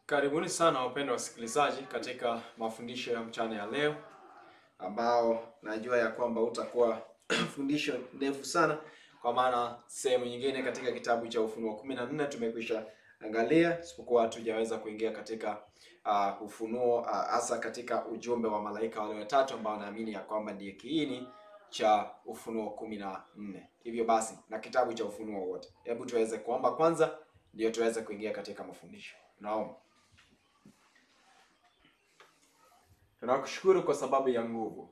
Karibuni sana wapendwa wasikilizaji katika mafundisho ya mchana ya leo, ambao najua ya kwamba utakuwa fundisho ndefu sana, kwa maana sehemu nyingine katika kitabu cha Ufunuo kumi na nne tumekwisha angalia, isipokuwa hatujaweza kuingia katika uh, ufunuo hasa uh, katika ujumbe wa malaika wale watatu ambao naamini ya kwamba ndiye kiini cha Ufunuo kumi na nne. Hivyo basi na kitabu cha Ufunuo wote, hebu tuweze kuomba kwanza, ndio tuweze kuingia katika mafundisho. Naomba. Tunakushukuru kwa sababu ya nguvu.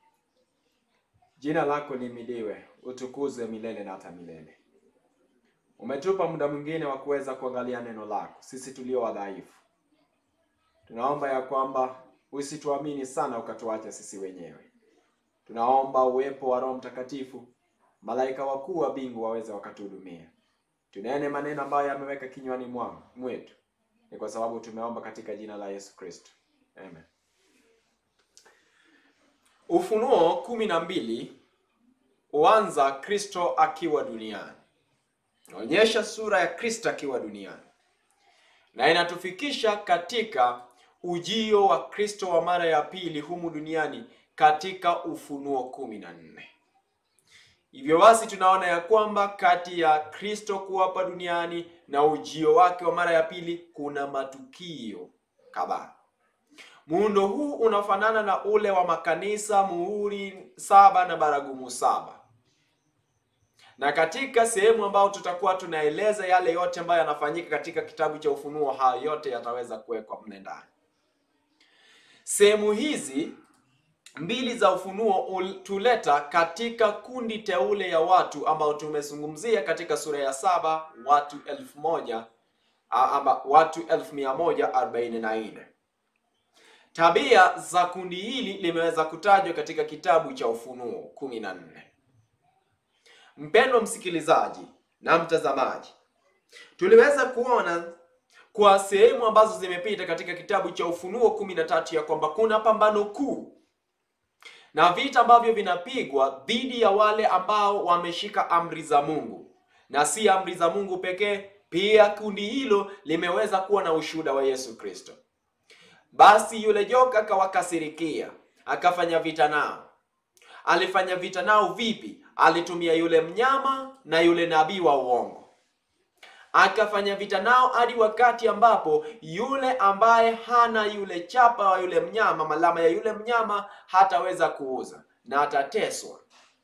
Jina lako lihimidiwe, utukuzwe milele na hata milele. Umetupa muda mwingine wa kuweza kuangalia neno lako, sisi tulio wadhaifu. Tunaomba ya kwamba usituamini sana ukatuacha sisi wenyewe. Tunaomba uwepo wa Roho Mtakatifu, malaika wakuu wa mbingu waweze wakatuhudumia. Tunene maneno ambayo yameweka kinywani mwangu mwetu, ni kwa sababu tumeomba katika jina la Yesu Kristo, amen. Ufunuo kumi na mbili huanza Kristo akiwa duniani, naonyesha sura ya Kristo akiwa duniani, na inatufikisha katika ujio wa Kristo wa mara ya pili humu duniani katika Ufunuo kumi na nne. Hivyo basi tunaona ya kwamba kati ya Kristo kuwa hapa duniani na ujio wake wa mara ya pili kuna matukio kadhaa. Muundo huu unafanana na ule wa makanisa, muhuri saba na baragumu saba, na katika sehemu ambayo tutakuwa tunaeleza yale yote ambayo yanafanyika katika kitabu cha Ufunuo, hayo yote yataweza kuwekwa mle ndani. Sehemu hizi mbili za Ufunuo tuleta katika kundi teule ya watu ambao tumezungumzia katika sura ya saba, watu elfu moja ama watu elfu mia moja arobaini na nne. Tabia za kundi hili limeweza kutajwa katika kitabu cha Ufunuo kumi na nne. Mpendwa msikilizaji na mtazamaji, tuliweza kuona kwa sehemu ambazo zimepita katika kitabu cha Ufunuo kumi na tatu ya kwamba kuna pambano kuu na vita ambavyo vinapigwa dhidi ya wale ambao wameshika amri za Mungu, na si amri za Mungu pekee, pia kundi hilo limeweza kuwa na ushuhuda wa Yesu Kristo. Basi yule joka akawakasirikia, akafanya vita nao. Alifanya vita nao vipi? Alitumia yule mnyama na yule nabii wa uongo, akafanya vita nao hadi wakati ambapo yule ambaye hana yule chapa wa yule mnyama, malama ya yule mnyama, hataweza kuuza na atateswa.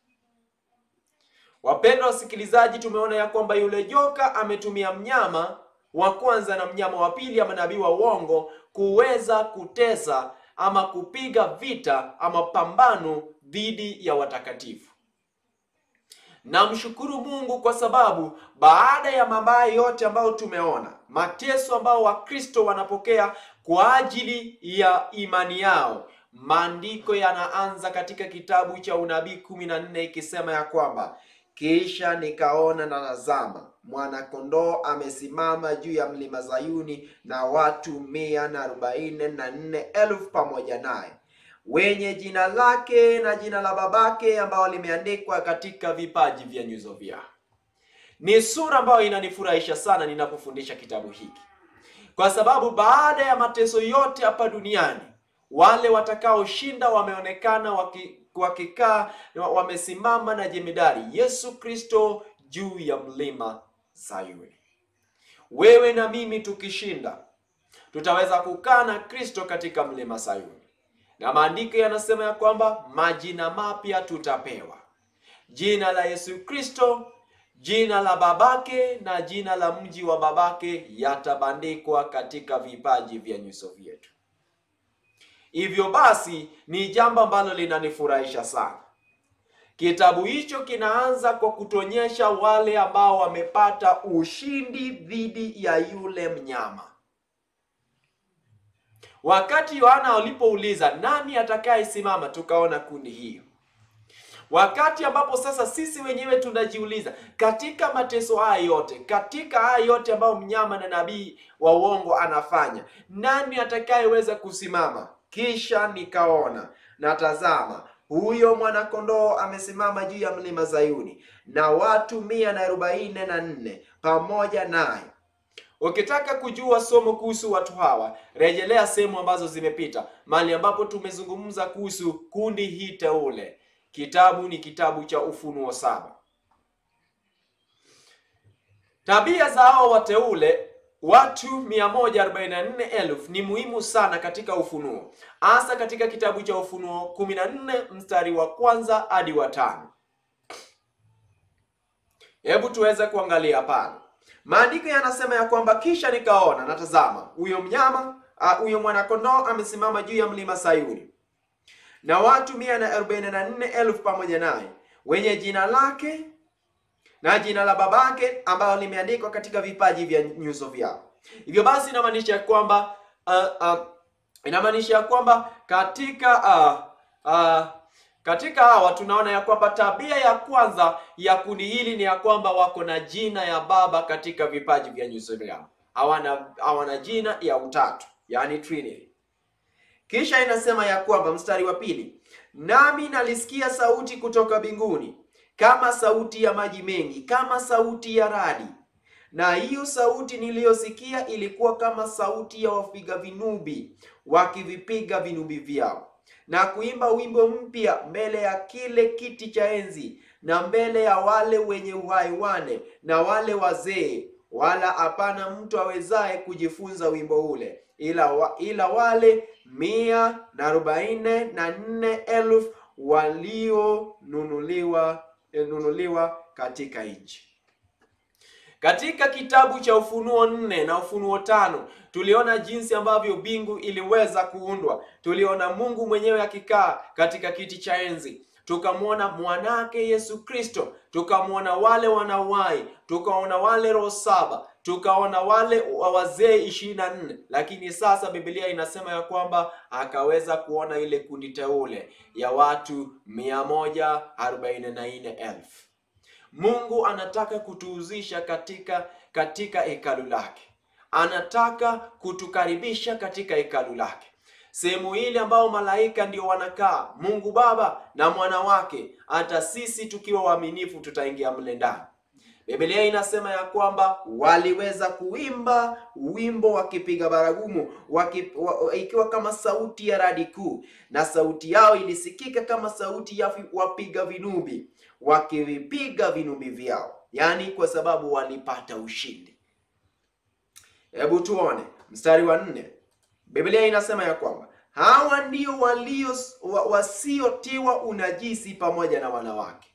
Wapendwa wasikilizaji, tumeona ya kwamba yule joka ametumia mnyama wa kwanza na mnyama wa pili ama nabii wa uongo kuweza kutesa ama kupiga vita ama pambano dhidi ya watakatifu. Namshukuru Mungu kwa sababu baada ya mabaya yote ambayo tumeona, mateso ambayo Wakristo wanapokea kwa ajili ya imani yao, maandiko yanaanza katika kitabu cha unabii kumi na nne ikisema ya kwamba kisha nikaona na tazama, mwana-kondoo amesimama juu ya mlima Zayuni, na watu mia na arobaini na nne elfu pamoja naye, wenye jina lake na jina la babake ambao limeandikwa katika vipaji vya nyuso vyao. Ni sura ambayo inanifurahisha sana ninapofundisha kitabu hiki, kwa sababu baada ya mateso yote hapa duniani, wale watakaoshinda wameonekana waki wakikaa wamesimama na jemedari Yesu Kristo juu ya mlima Sayuni. Wewe na mimi tukishinda, tutaweza kukaa na Kristo katika mlima Sayuni, na maandiko yanasema ya kwamba majina mapya tutapewa, jina la Yesu Kristo, jina la babake na jina la mji wa babake yatabandikwa katika vipaji vya nyuso vyetu. Hivyo basi ni jambo ambalo linanifurahisha sana. Kitabu hicho kinaanza kwa kutuonyesha wale ambao wamepata ushindi dhidi ya yule mnyama. Wakati Yohana alipouliza nani atakayesimama, tukaona kundi hiyo. Wakati ambapo sasa sisi wenyewe tunajiuliza katika mateso haya yote, katika haya yote ambayo mnyama na nabii wa uongo anafanya, nani atakayeweza kusimama? Kisha nikaona na tazama, huyo mwana-kondoo amesimama juu ya mlima Zayuni, na watu mia na arobaini na nne pamoja naye, Ukitaka kujua somo kuhusu watu hawa, rejelea sehemu ambazo zimepita, mahali ambapo tumezungumza kuhusu kundi hii teule. Kitabu ni kitabu cha Ufunuo saba. Tabia za hao wateule watu 144,000 ni muhimu sana katika Ufunuo, hasa katika kitabu cha Ufunuo 14 mstari wa kwanza hadi wa tano. Hebu tuweze kuangalia pale. Maandiko yanasema ya kwamba kisha nikaona, na tazama, huyo mnyama huyo mwanakondoo amesimama juu ya mlima Sayuni, na watu mia na arobaini na nne elfu pamoja naye, wenye jina lake na jina la babake ambalo limeandikwa katika vipaji vya nyuso vyao. Hivyo basi inamaanisha ya kwamba uh, uh, inamaanisha ya kwamba katika uh, uh, katika hawa tunaona ya kwamba tabia ya kwanza ya kundi hili ni ya kwamba wako na jina ya Baba katika vipaji vya nyuso vyao, hawana hawana jina ya utatu, yani Trinity. Kisha inasema ya kwamba mstari wa pili, nami nalisikia sauti kutoka mbinguni kama sauti ya maji mengi, kama sauti ya radi, na hiyo sauti niliyosikia ilikuwa kama sauti ya wapiga vinubi wakivipiga vinubi vyao na kuimba wimbo mpya mbele ya kile kiti cha enzi na mbele ya wale wenye uhai wane na wale wazee, wala hapana mtu awezaye kujifunza wimbo ule ila, wa, ila wale mia na arobaini na nne elfu walionunuliwa nunuliwa katika nchi. Katika kitabu cha Ufunuo nne na Ufunuo tano tuliona jinsi ambavyo mbingu iliweza kuundwa. Tuliona Mungu mwenyewe akikaa katika kiti cha enzi, tukamwona mwanake Yesu Kristo, tukamwona wale wanawai, tukaona wale roho saba, tukaona wale wazee ishirini na nne. Lakini sasa Biblia inasema ya kwamba akaweza kuona ile kundi teule ya watu mia moja arobaini na nne elfu. Mungu anataka kutuhuzisha katika katika hekalu lake, anataka kutukaribisha katika hekalu lake, sehemu ile ambayo malaika ndio wanakaa, Mungu Baba na mwana wake. Hata sisi tukiwa waaminifu tutaingia mle ndani. Biblia inasema ya kwamba waliweza kuimba wimbo wakipiga baragumu waki, wa, ikiwa kama sauti ya radi kuu, na sauti yao ilisikika kama sauti ya wapiga vinubi wakivipiga vinubi vyao, yaani kwa sababu walipata ushindi. Hebu tuone mstari wa nne. Biblia inasema ya kwamba hawa ndio walio wasiotiwa unajisi pamoja na wanawake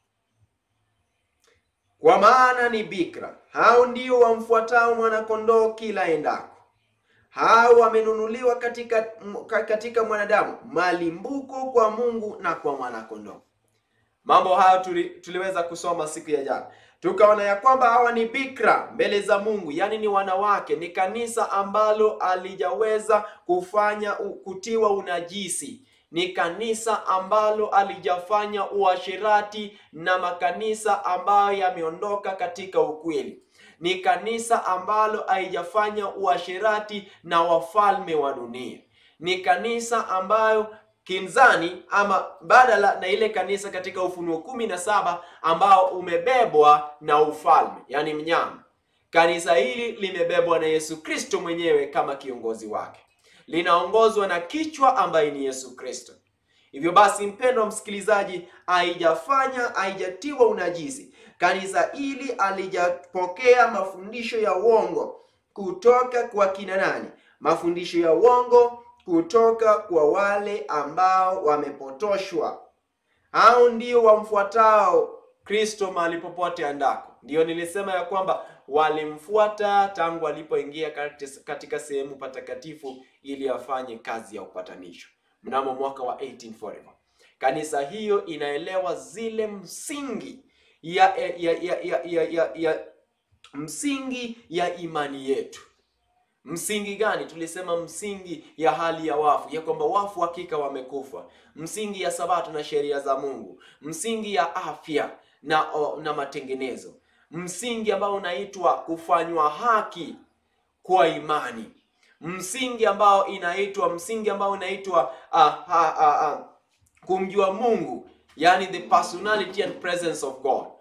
kwa maana ni bikira. Hao ndio wamfuatao mwanakondoo kila endako. Hao wamenunuliwa katika katika mwanadamu malimbuko kwa Mungu na kwa mwanakondoo. Mambo hayo tuli, tuliweza kusoma siku ya jana, tukaona ya kwamba hawa ni bikira mbele za Mungu, yaani ni wanawake, ni kanisa ambalo alijaweza kufanya kutiwa unajisi ni kanisa ambalo alijafanya uasherati na makanisa ambayo yameondoka katika ukweli. Ni kanisa ambalo haijafanya uasherati na wafalme wa dunia. Ni kanisa ambayo kinzani ama badala na ile kanisa katika Ufunuo kumi na saba ambao umebebwa na ufalme, yaani mnyama. Kanisa hili limebebwa na Yesu Kristo mwenyewe kama kiongozi wake linaongozwa na kichwa ambaye ni Yesu Kristo. Hivyo basi, mpendwa msikilizaji, haijafanya haijatiwa unajisi. Kanisa hili alijapokea mafundisho ya uongo kutoka kwa kina nani? Mafundisho ya uongo kutoka kwa wale ambao wamepotoshwa. Hao ndio wamfuatao Kristo mahali popote andako. Ndiyo nilisema ya kwamba walimfuata tangu alipoingia katika sehemu patakatifu ili afanye kazi ya upatanisho mnamo mwaka wa 1844. Kanisa hiyo inaelewa zile msingi ya, ya, ya, ya, ya, ya, ya msingi ya imani yetu. Msingi gani? Tulisema msingi ya hali ya wafu, ya kwamba wafu hakika wamekufa, msingi ya sabato na sheria za Mungu, msingi ya afya na, na matengenezo msingi ambao unaitwa kufanywa haki kwa imani, msingi ambao inaitwa msingi ambao unaitwa uh, uh, uh, uh, kumjua Mungu, yani the personality and presence of God.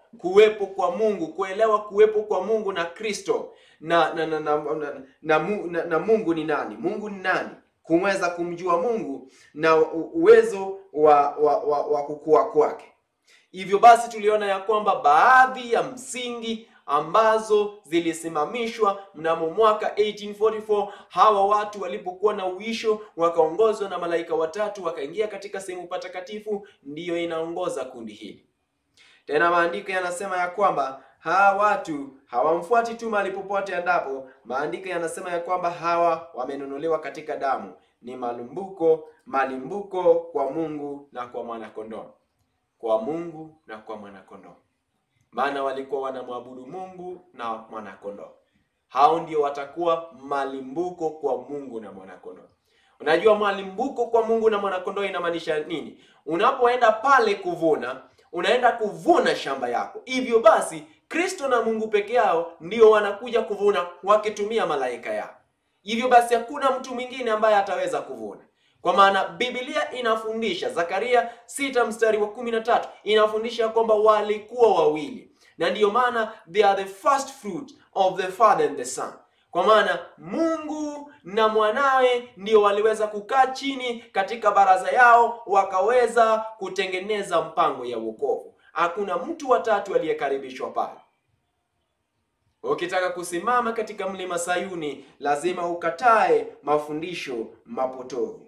kuwepo kwa Mungu, kuelewa kuwepo kwa Mungu na Kristo na na na, na, na, na, mu- na, na Mungu ni nani, Mungu ni nani, kuweza kumjua Mungu na u- uwezo wa wa, wa, wa kukua kwake. Hivyo basi tuliona ya kwamba baadhi ya msingi ambazo zilisimamishwa mnamo mwaka 1844 hawa watu walipokuwa na uisho wakaongozwa na malaika watatu wakaingia katika sehemu patakatifu, ndiyo inaongoza kundi hili. Tena maandiko yanasema ya kwamba hawa watu hawamfuati tu mahali popote endapo. Maandiko yanasema ya kwamba hawa wamenunuliwa katika damu, ni malumbuko malimbuko kwa Mungu na kwa mwanakondoo, kwa Mungu na kwa mwanakondoo, maana walikuwa wanamwabudu Mungu na mwanakondoo. Hao ndio watakuwa malimbuko kwa Mungu na mwanakondoo. Unajua, malimbuko kwa Mungu na mwanakondoo inamaanisha nini? Unapoenda pale kuvuna, unaenda kuvuna shamba yako. Hivyo basi, Kristo na Mungu peke yao ndio wanakuja kuvuna wakitumia malaika yao. Hivyo basi, hakuna mtu mwingine ambaye ataweza kuvuna, kwa maana Biblia inafundisha, Zakaria sita mstari wa kumi na tatu inafundisha kwamba walikuwa wawili, na ndiyo maana they are the first fruit of the Father and the Son kwa maana Mungu na mwanawe ndio waliweza kukaa chini katika baraza yao wakaweza kutengeneza mpango ya wokovu. Hakuna mtu watatu aliyekaribishwa pale. Ukitaka kusimama katika mlima Sayuni, lazima ukatae mafundisho mapotovu.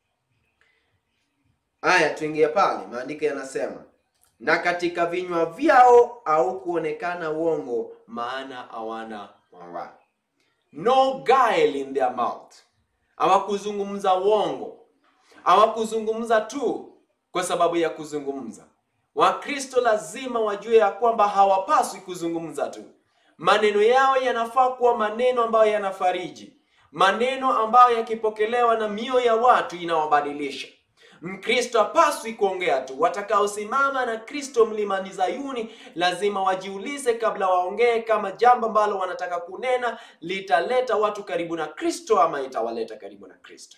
Haya, tuingie pale, maandiko yanasema na katika vinywa vyao au kuonekana uongo, maana hawana mawaa no guile in their mouth. Hawakuzungumza uongo, hawakuzungumza tu kwa sababu ya kuzungumza. Wakristo lazima wajue ya kwamba hawapaswi kuzungumza tu. Maneno yao yanafaa kuwa maneno ambayo yanafariji, maneno ambayo yakipokelewa na mioyo ya watu inawabadilisha. Mkristo hapaswi kuongea tu. Watakaosimama na Kristo mlimani Zayuni lazima wajiulize kabla waongee, kama jambo ambalo wanataka kunena litaleta watu karibu na Kristo ama itawaleta karibu na Kristo.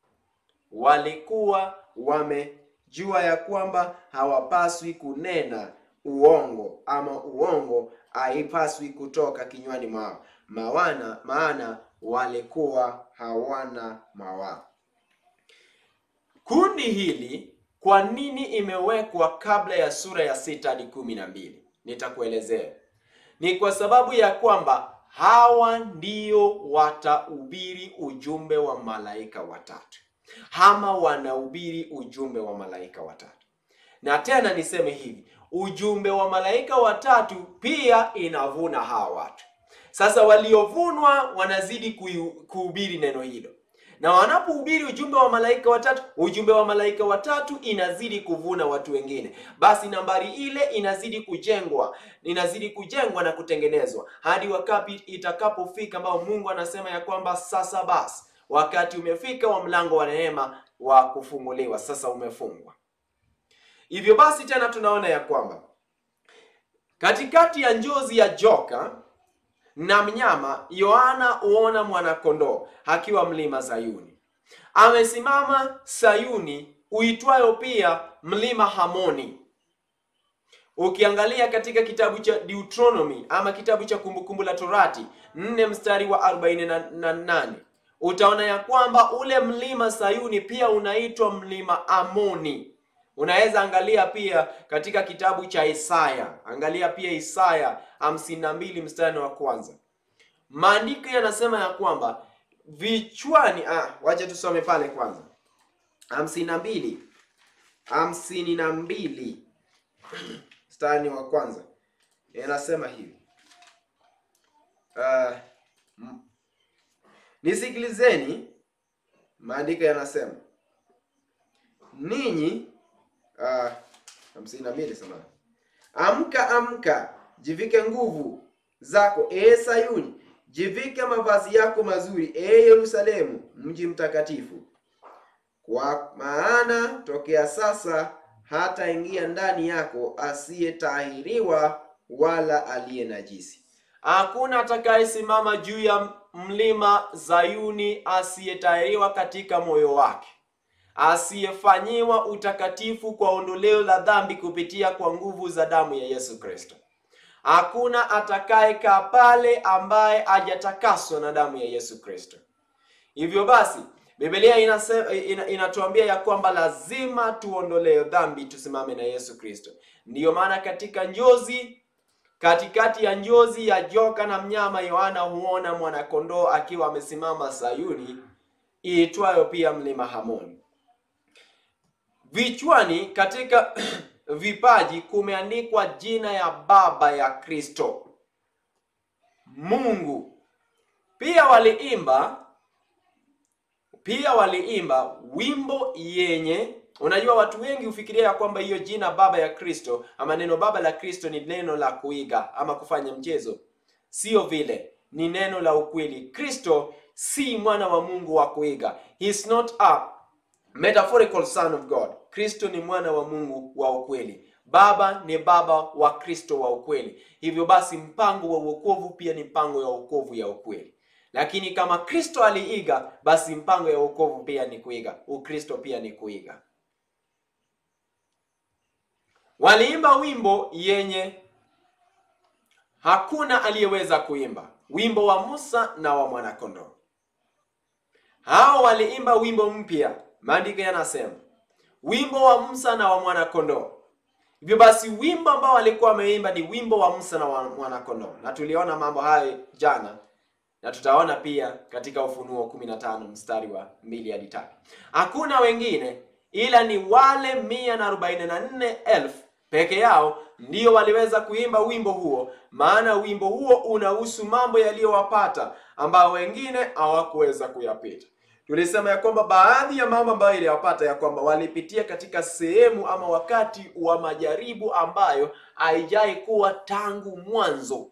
Walikuwa wamejua ya kwamba hawapaswi kunena uongo ama uongo haipaswi kutoka kinywani mwao, maana maana walikuwa hawana mawaa. Kundi hili kwa nini imewekwa kabla ya sura ya sita hadi kumi na mbili? Nitakuelezea. Ni kwa sababu ya kwamba hawa ndio watahubiri ujumbe wa malaika watatu, ama wanahubiri ujumbe wa malaika watatu. Na tena niseme hivi, ujumbe wa malaika watatu pia inavuna hawa watu. Sasa waliovunwa wanazidi kui- kuhubiri neno hilo na wanapohubiri ujumbe wa malaika watatu, ujumbe wa malaika watatu inazidi kuvuna watu wengine. Basi nambari ile inazidi kujengwa, inazidi kujengwa na kutengenezwa hadi wakati itakapofika ambao Mungu anasema ya kwamba sasa basi wakati umefika wa mlango wa neema wa kufunguliwa, sasa umefungwa. Hivyo basi tena tunaona ya kwamba katikati ya njozi ya joka na mnyama Yohana huona mwanakondoo akiwa mlima Sayuni. Amesimama Sayuni uitwayo pia mlima Hamoni. Ukiangalia katika kitabu cha Deuteronomy ama kitabu cha Kumbukumbu la Torati nne mstari wa 48 utaona ya kwamba ule mlima Sayuni pia unaitwa mlima Amoni. Unaweza angalia pia katika kitabu cha Isaya, angalia pia Isaya hamsini na mbili mstari wa kwanza. Maandiko yanasema ya kwamba vichwani, ah, wacha tusome pale kwanza, hamsini na mbili hamsini na mbili mstari wa kwanza yanasema hivi uh, nisikilizeni, maandiko yanasema ninyi uh, hamsini na mbili samahani Amka, amka, jivike nguvu zako, ee Sayuni, jivike mavazi yako mazuri, ee Yerusalemu, mji mtakatifu. Kwa maana tokea sasa hata ingia ndani yako asiyetahiriwa wala aliye najisi. Hakuna atakayesimama juu ya mlima Zayuni asiyetahiriwa katika moyo wake asiyefanyiwa utakatifu kwa ondoleo la dhambi kupitia kwa nguvu za damu ya Yesu Kristo. Hakuna atakayekaa pale ambaye hajatakaswa na damu ya Yesu Kristo. Hivyo basi Biblia inasema, ina, inatuambia ya kwamba lazima tuondolee dhambi, tusimame na Yesu Kristo. Ndiyo maana katika njozi, katikati ya njozi ya joka na mnyama, Yohana huona mwanakondoo akiwa amesimama Sayuni, iitwayo pia mlima Hamoni. Vichwani katika vipaji kumeandikwa jina ya Baba ya Kristo Mungu. Pia waliimba pia waliimba wimbo yenye, unajua watu wengi hufikiria ya kwamba hiyo jina Baba ya Kristo ama neno Baba la Kristo ni neno la kuiga ama kufanya mchezo. Sio vile, ni neno la ukweli. Kristo si mwana wa Mungu wa kuiga. He is not a metaphorical son of God. Kristo ni mwana wa Mungu wa ukweli. Baba ni baba wa Kristo wa ukweli. Hivyo basi mpango wa wokovu pia ni mpango ya wokovu ya ukweli. Lakini kama Kristo aliiga, basi mpango ya wokovu pia ni kuiga. Ukristo pia ni kuiga. Waliimba wimbo yenye hakuna aliyeweza kuimba, wimbo wa Musa na wa mwanakondoo. Hao waliimba wimbo mpya, maandiko yanasema wimbo wa Musa na wa mwanakondoo. Hivyo basi wimbo ambao walikuwa wameimba ni wimbo wa Musa na wa mwanakondoo, na tuliona mambo hayo jana na tutaona pia katika Ufunuo 15 mstari wa mbili hadi tatu. Hakuna wengine ila ni wale mia na arobaini na nne elfu peke yao ndio waliweza kuimba wimbo huo, maana wimbo huo unahusu mambo yaliyowapata ambao wengine hawakuweza kuyapita. Tulisema ya kwamba baadhi ya mambo ambayo iliwapata ya kwamba walipitia katika sehemu ama wakati wa majaribu ambayo haijai kuwa tangu mwanzo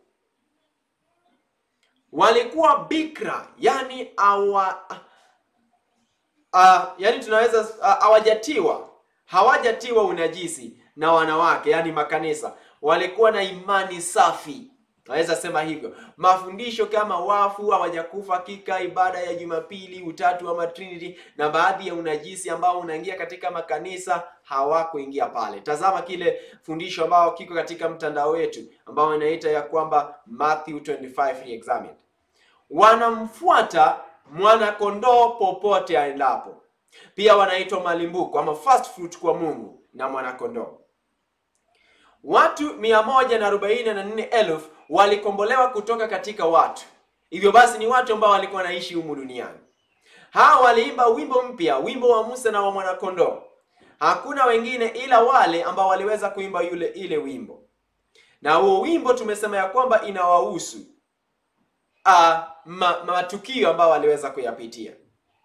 walikuwa bikra, yani awa, uh, yani tunaweza hawajatiwa uh, hawajatiwa unajisi na wanawake, yani makanisa. Walikuwa na imani safi, naweza sema hivyo. Mafundisho kama wafu hawajakufa hakika, ibada ya Jumapili, utatu ama Trinity, na baadhi ya unajisi ambao unaingia katika makanisa hawakuingia pale. Tazama kile fundisho ambao kiko katika mtandao wetu ambao inaita ya kwamba Matthew 25 re-examined. Wanamfuata mwanakondoo popote aendapo. Pia wanaitwa malimbuko ama first fruit kwa Mungu na mwanakondoo. Watu mia moja na arobaini na nne elfu walikombolewa kutoka katika watu. Hivyo basi ni watu ambao walikuwa wanaishi humu duniani. Hawa waliimba wimbo mpya, wimbo wa Musa na wa mwanakondoo. Hakuna wengine ila wale ambao waliweza kuimba yule ile wimbo, na huo wimbo tumesema ya kwamba inawahusu uh, ma, matukio ambayo waliweza kuyapitia.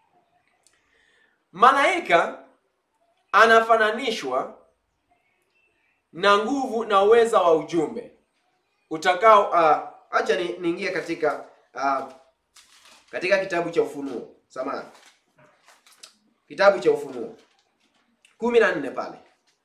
Malaika anafananishwa na nguvu na uweza wa ujumbe utakao uh, acha ni, niingie katika uh, katika kitabu cha Ufunuo samahani, kitabu cha Ufunuo kumi na nne pale.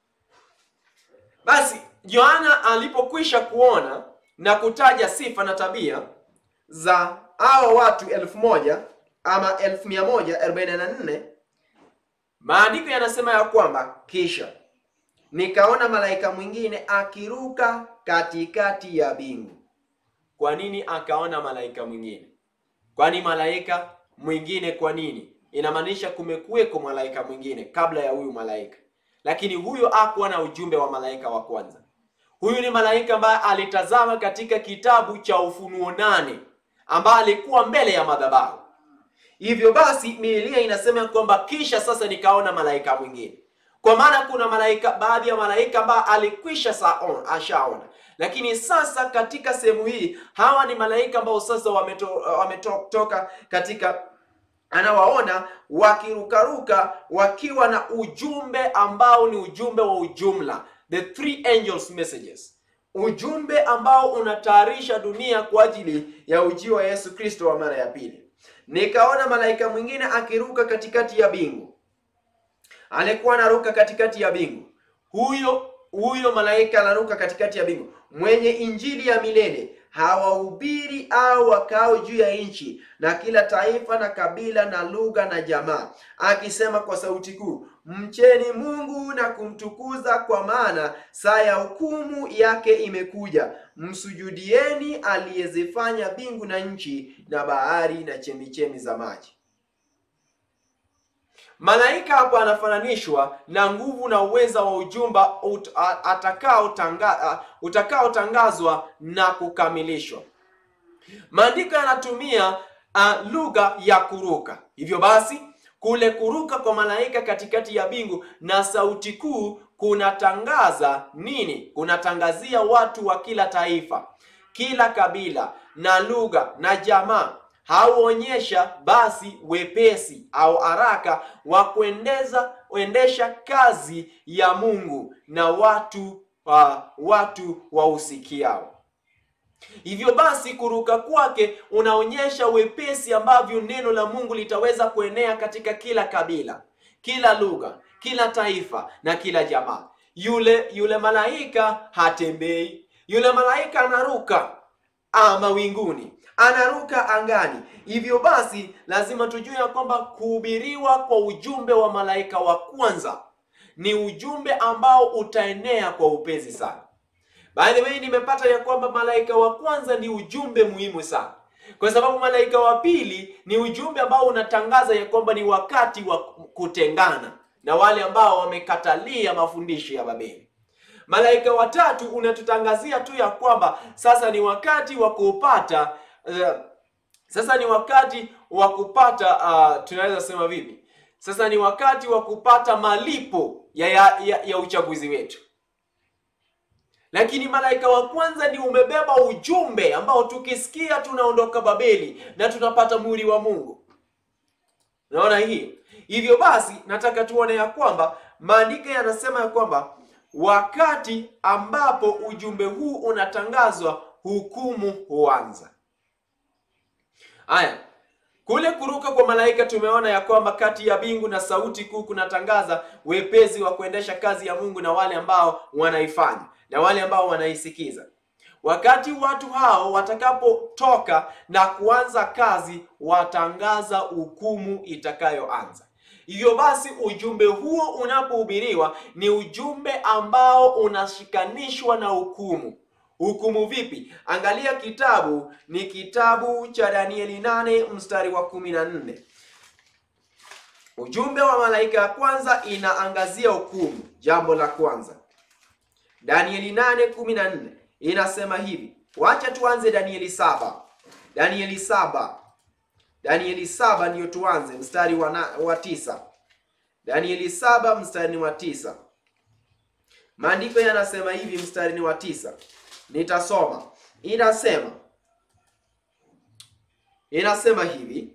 Basi Yohana alipokwisha kuona na kutaja sifa na tabia za hao watu elfu moja ama elfu mia moja arobaini na nne maandiko yanasema ya kwamba kisha nikaona malaika mwingine akiruka katikati ya bingu. Kwa nini akaona malaika mwingine? Kwani malaika mwingine kwa nini? Inamaanisha kumekuweko malaika mwingine kabla ya huyu malaika, lakini huyo hakuwa na ujumbe wa malaika wa kwanza. Huyu ni malaika ambaye alitazama katika kitabu cha Ufunuo nane ambaye alikuwa mbele ya madhabahu. Hivyo basi Biblia inasema kwamba kisha sasa nikaona malaika mwingine, kwa maana kuna malaika, baadhi ya malaika ambao alikwisha saon, ashaona, lakini sasa katika sehemu hii hawa ni malaika ambao sasa wametoka wameto, katika anawaona wakirukaruka wakiwa na ujumbe ambao ni ujumbe wa ujumla, the three angels messages, ujumbe ambao unatayarisha dunia kwa ajili ya ujio wa Yesu Kristo wa mara ya pili. Nikaona malaika mwingine akiruka katikati ya bingu. Alikuwa anaruka katikati ya bingu. Huyo huyo malaika anaruka katikati ya bingu, mwenye injili ya milele, hawahubiri au wakao juu ya nchi, na kila taifa na kabila na lugha na jamaa, akisema kwa sauti kuu, mcheni Mungu na kumtukuza, kwa maana saa ya hukumu yake imekuja. Msujudieni aliyezifanya mbingu na nchi na bahari na chemichemi za maji. Malaika hapo anafananishwa na nguvu na uweza wa ujumba ut, atakaotanga, utakaotangazwa na kukamilishwa. Maandiko yanatumia uh, lugha ya kuruka. Hivyo basi kule kuruka kwa malaika katikati ya mbingu na sauti kuu kunatangaza nini? Kunatangazia watu wa kila taifa, kila kabila na lugha na jamaa hauonyesha basi wepesi au haraka wa kuendeza kuendesha kazi ya Mungu na watu uh, watu wausikiao. Hivyo basi kuruka kwake unaonyesha wepesi ambavyo neno la Mungu litaweza kuenea katika kila kabila, kila lugha, kila taifa na kila jamaa. Yule yule malaika hatembei, yule malaika anaruka ah, mawinguni anaruka angani. Hivyo basi lazima tujue ya kwamba kuhubiriwa kwa ujumbe wa malaika wa kwanza ni ujumbe ambao utaenea kwa upesi sana. By the way, nimepata ya kwamba malaika wa kwanza ni ujumbe muhimu sana, kwa sababu malaika wa pili ni ujumbe ambao unatangaza ya kwamba ni wakati wa kutengana na wale ambao wamekatalia mafundisho ya Babeli. Malaika wa tatu unatutangazia tu ya kwamba sasa ni wakati wa kupata uh, sasa ni wakati wa kupata uh, tunaweza sema vipi? Sasa ni wakati wa kupata malipo ya, ya, ya, ya uchaguzi wetu. Lakini malaika wa kwanza ni umebeba ujumbe ambao tukisikia tunaondoka Babeli na tunapata muhuri wa Mungu. Unaona hii? Hivyo basi nataka tuone ya kwamba maandiko yanasema ya kwamba wakati ambapo ujumbe huu unatangazwa, hukumu huanza. Haya, kule kuruka kwa malaika tumeona ya kwamba kati ya mbingu na sauti kuu kunatangaza wepesi wa kuendesha kazi ya Mungu na wale ambao wanaifanya na wale ambao wanaisikiza. Wakati watu hao watakapotoka na kuanza kazi, watangaza hukumu itakayoanza. Hivyo basi ujumbe huo unapohubiriwa ni ujumbe ambao unashikanishwa na hukumu. Hukumu vipi? Angalia kitabu ni kitabu cha Danieli nane mstari wa kumi na nne. Ujumbe wa malaika ya kwanza inaangazia hukumu. Jambo la kwanza, Danieli nane kumi na nne inasema hivi. Wacha tuanze Danieli saba. Danieli saba Danieli saba ndiyo tuanze mstari wa, na, wa tisa. Danieli saba mstari wa tisa. Maandiko yanasema hivi, mstari wa tisa, nitasoma. Inasema inasema hivi,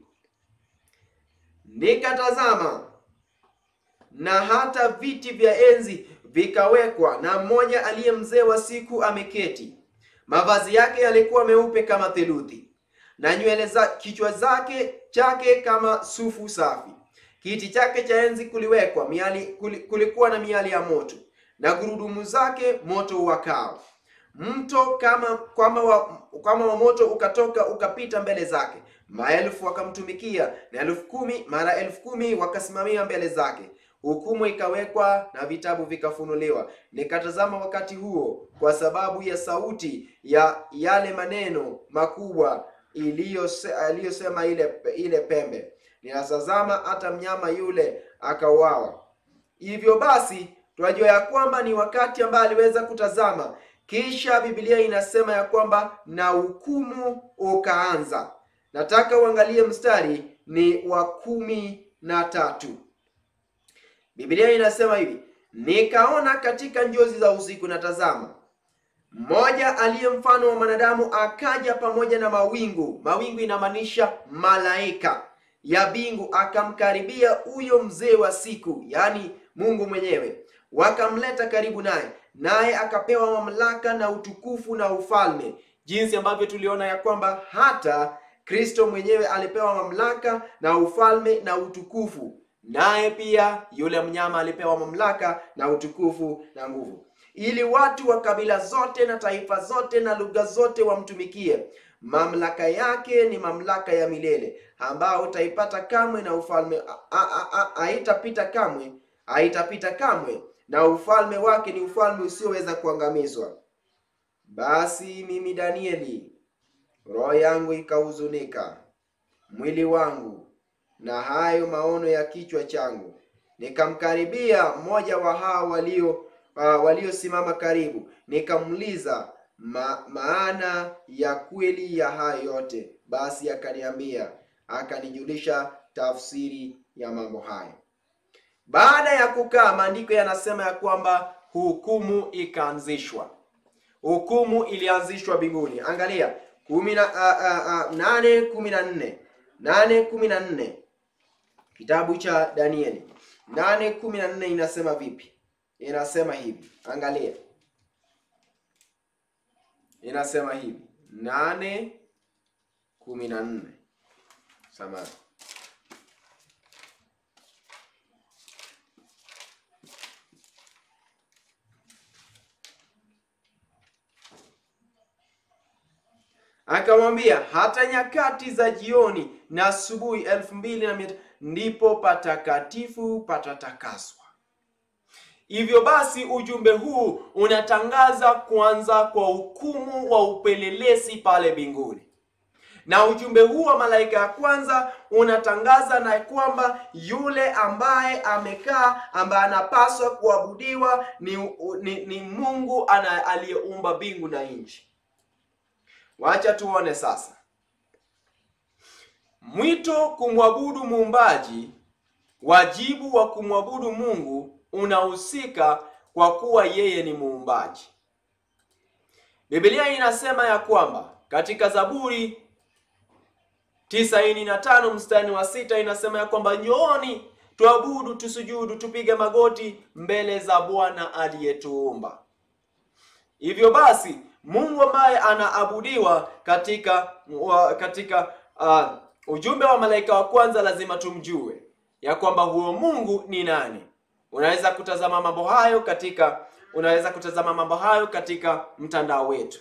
nikatazama na hata viti vya enzi vikawekwa, na mmoja aliye mzee wa siku ameketi. Mavazi yake yalikuwa meupe kama theluthi na nywele za kichwa zake chake kama sufu safi. Kiti chake cha enzi kuliwekwa miali, kulikuwa na miali ya moto na gurudumu zake moto uwakao. Mto kama kama wa, kama wa moto ukatoka ukapita mbele zake. Maelfu wakamtumikia na elfu kumi mara elfu kumi wakasimamia mbele zake. Hukumu ikawekwa na vitabu vikafunuliwa. Nikatazama wakati huo, kwa sababu ya sauti ya yale maneno makubwa iliyosema ile ile pembe, ninatazama hata mnyama yule akauawa. Hivyo basi tunajua ya kwamba ni wakati ambaye aliweza kutazama, kisha Biblia inasema ya kwamba na hukumu ukaanza. Nataka uangalie mstari ni wa kumi na tatu. Biblia inasema hivi, nikaona katika njozi za usiku, na tazama mmoja aliye mfano wa mwanadamu akaja pamoja na mawingu. Mawingu inamaanisha malaika ya mbingu, akamkaribia huyo mzee wa siku, yaani Mungu mwenyewe, wakamleta karibu naye, naye akapewa mamlaka na utukufu na ufalme, jinsi ambavyo tuliona ya kwamba hata Kristo mwenyewe alipewa mamlaka na ufalme na utukufu, naye pia yule mnyama alipewa mamlaka na utukufu na nguvu ili watu wa kabila zote na taifa zote na lugha zote wamtumikie. Mamlaka yake ni mamlaka ya milele, ambao utaipata kamwe, na ufalme haitapita kamwe, haitapita kamwe, na ufalme wake ni ufalme usioweza kuangamizwa. Basi mimi Danieli, roho yangu ikahuzunika, mwili wangu na hayo maono ya kichwa changu. Nikamkaribia mmoja wa hao walio uh, waliosimama karibu, nikamuuliza ma, maana ya kweli ya hayo yote. Basi akaniambia, akanijulisha tafsiri ya mambo hayo. Baada ya kukaa, maandiko yanasema ya kwamba hukumu ikaanzishwa. Hukumu ilianzishwa mbinguni. Angalia kumi na a, a, a, nane kumi na nne nane kumi na nne kitabu cha Danieli nane kumi na nne inasema vipi? Inasema hivi, angalia, inasema hivi nane kumi na nne samahani Akamwambia, hata nyakati za jioni na asubuhi elfu mbili na mia ndipo patakatifu patatakaswa. Hivyo basi ujumbe huu unatangaza kuanza kwa hukumu wa upelelezi pale mbinguni, na ujumbe huu wa malaika ya kwanza unatangaza na kwamba yule ambaye amekaa ambaye anapaswa kuabudiwa ni, ni, ni Mungu ana aliyeumba mbingu na nchi. Wacha tuone sasa mwito kumwabudu muumbaji. Wajibu wa kumwabudu Mungu unahusika kwa kuwa yeye ni muumbaji. Biblia inasema ya kwamba katika Zaburi tisaini na tano mstari wa sita inasema ya kwamba njooni tuabudu, tusujudu, tupige magoti mbele za Bwana aliyetuumba. Hivyo basi Mungu ambaye anaabudiwa katika wa, katika uh, ujumbe wa malaika wa kwanza lazima tumjue ya kwamba huyo Mungu ni nani. Unaweza kutazama mambo hayo katika unaweza kutazama mambo hayo katika mtandao wetu.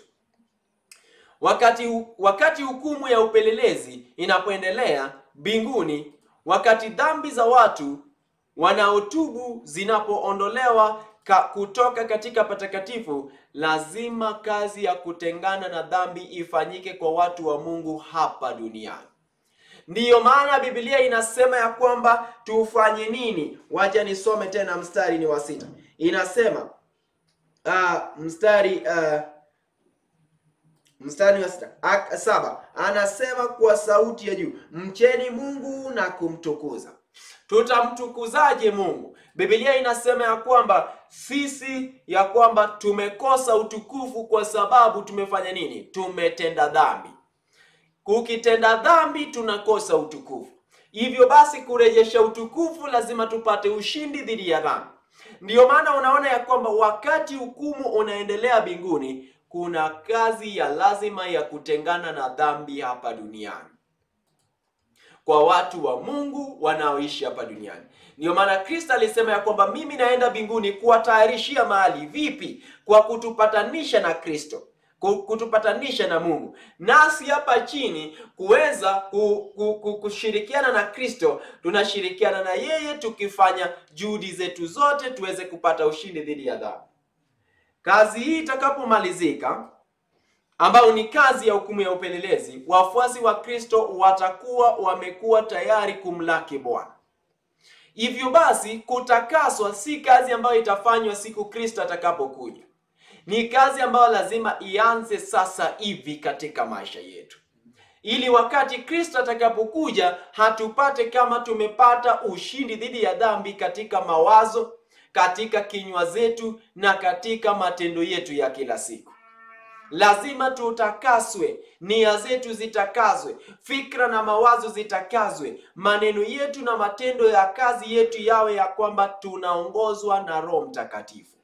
Wakati wakati hukumu ya upelelezi inapoendelea mbinguni, wakati dhambi za watu wanaotubu zinapoondolewa ka, kutoka katika patakatifu, lazima kazi ya kutengana na dhambi ifanyike kwa watu wa Mungu hapa duniani. Ndiyo maana Biblia inasema ya kwamba tufanye nini? Wacha nisome tena, mstari ni wa sita. Inasema uh, mstari uh, mstari wa sita Ak, saba anasema kwa sauti ya juu, mcheni Mungu na kumtukuza. Tutamtukuzaje Mungu? Biblia inasema ya kwamba sisi ya kwamba tumekosa utukufu kwa sababu tumefanya nini? Tumetenda dhambi. Ukitenda dhambi tunakosa utukufu. Hivyo basi kurejesha utukufu lazima tupate ushindi dhidi ya dhambi. Ndiyo maana unaona ya kwamba wakati hukumu unaendelea mbinguni, kuna kazi ya lazima ya kutengana na dhambi hapa duniani kwa watu wa Mungu wanaoishi hapa duniani. Ndiyo maana Kristo alisema ya kwamba mimi naenda mbinguni kuwatayarishia mahali. Vipi? Kwa kutupatanisha na Kristo, kutupatanisha na Mungu, nasi hapa chini kuweza kushirikiana na Kristo. Tunashirikiana na yeye tukifanya juhudi zetu zote tuweze kupata ushindi dhidi ya dhambi. Kazi hii itakapomalizika ambayo ni kazi ya hukumu ya upelelezi, wafuasi wa Kristo watakuwa wamekuwa tayari kumlaki Bwana. Hivyo basi, kutakaswa si kazi ambayo itafanywa siku Kristo atakapokuja. Ni kazi ambayo lazima ianze sasa hivi katika maisha yetu, ili wakati Kristo atakapokuja hatupate kama tumepata ushindi dhidi ya dhambi katika mawazo, katika kinywa zetu na katika matendo yetu ya kila siku. Lazima tutakaswe, nia zetu zitakazwe, fikra na mawazo zitakazwe, maneno yetu na matendo ya kazi yetu yawe ya kwamba tunaongozwa na Roho Mtakatifu.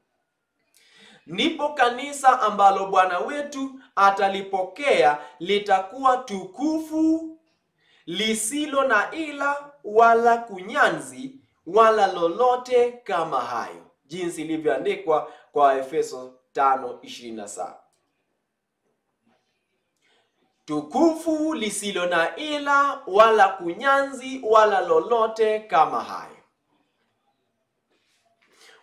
Ndipo kanisa ambalo Bwana wetu atalipokea litakuwa tukufu, lisilo na ila wala kunyanzi wala lolote kama hayo, jinsi ilivyoandikwa kwa Efeso 5:27 tukufu lisilo na ila wala kunyanzi wala lolote kama hayo.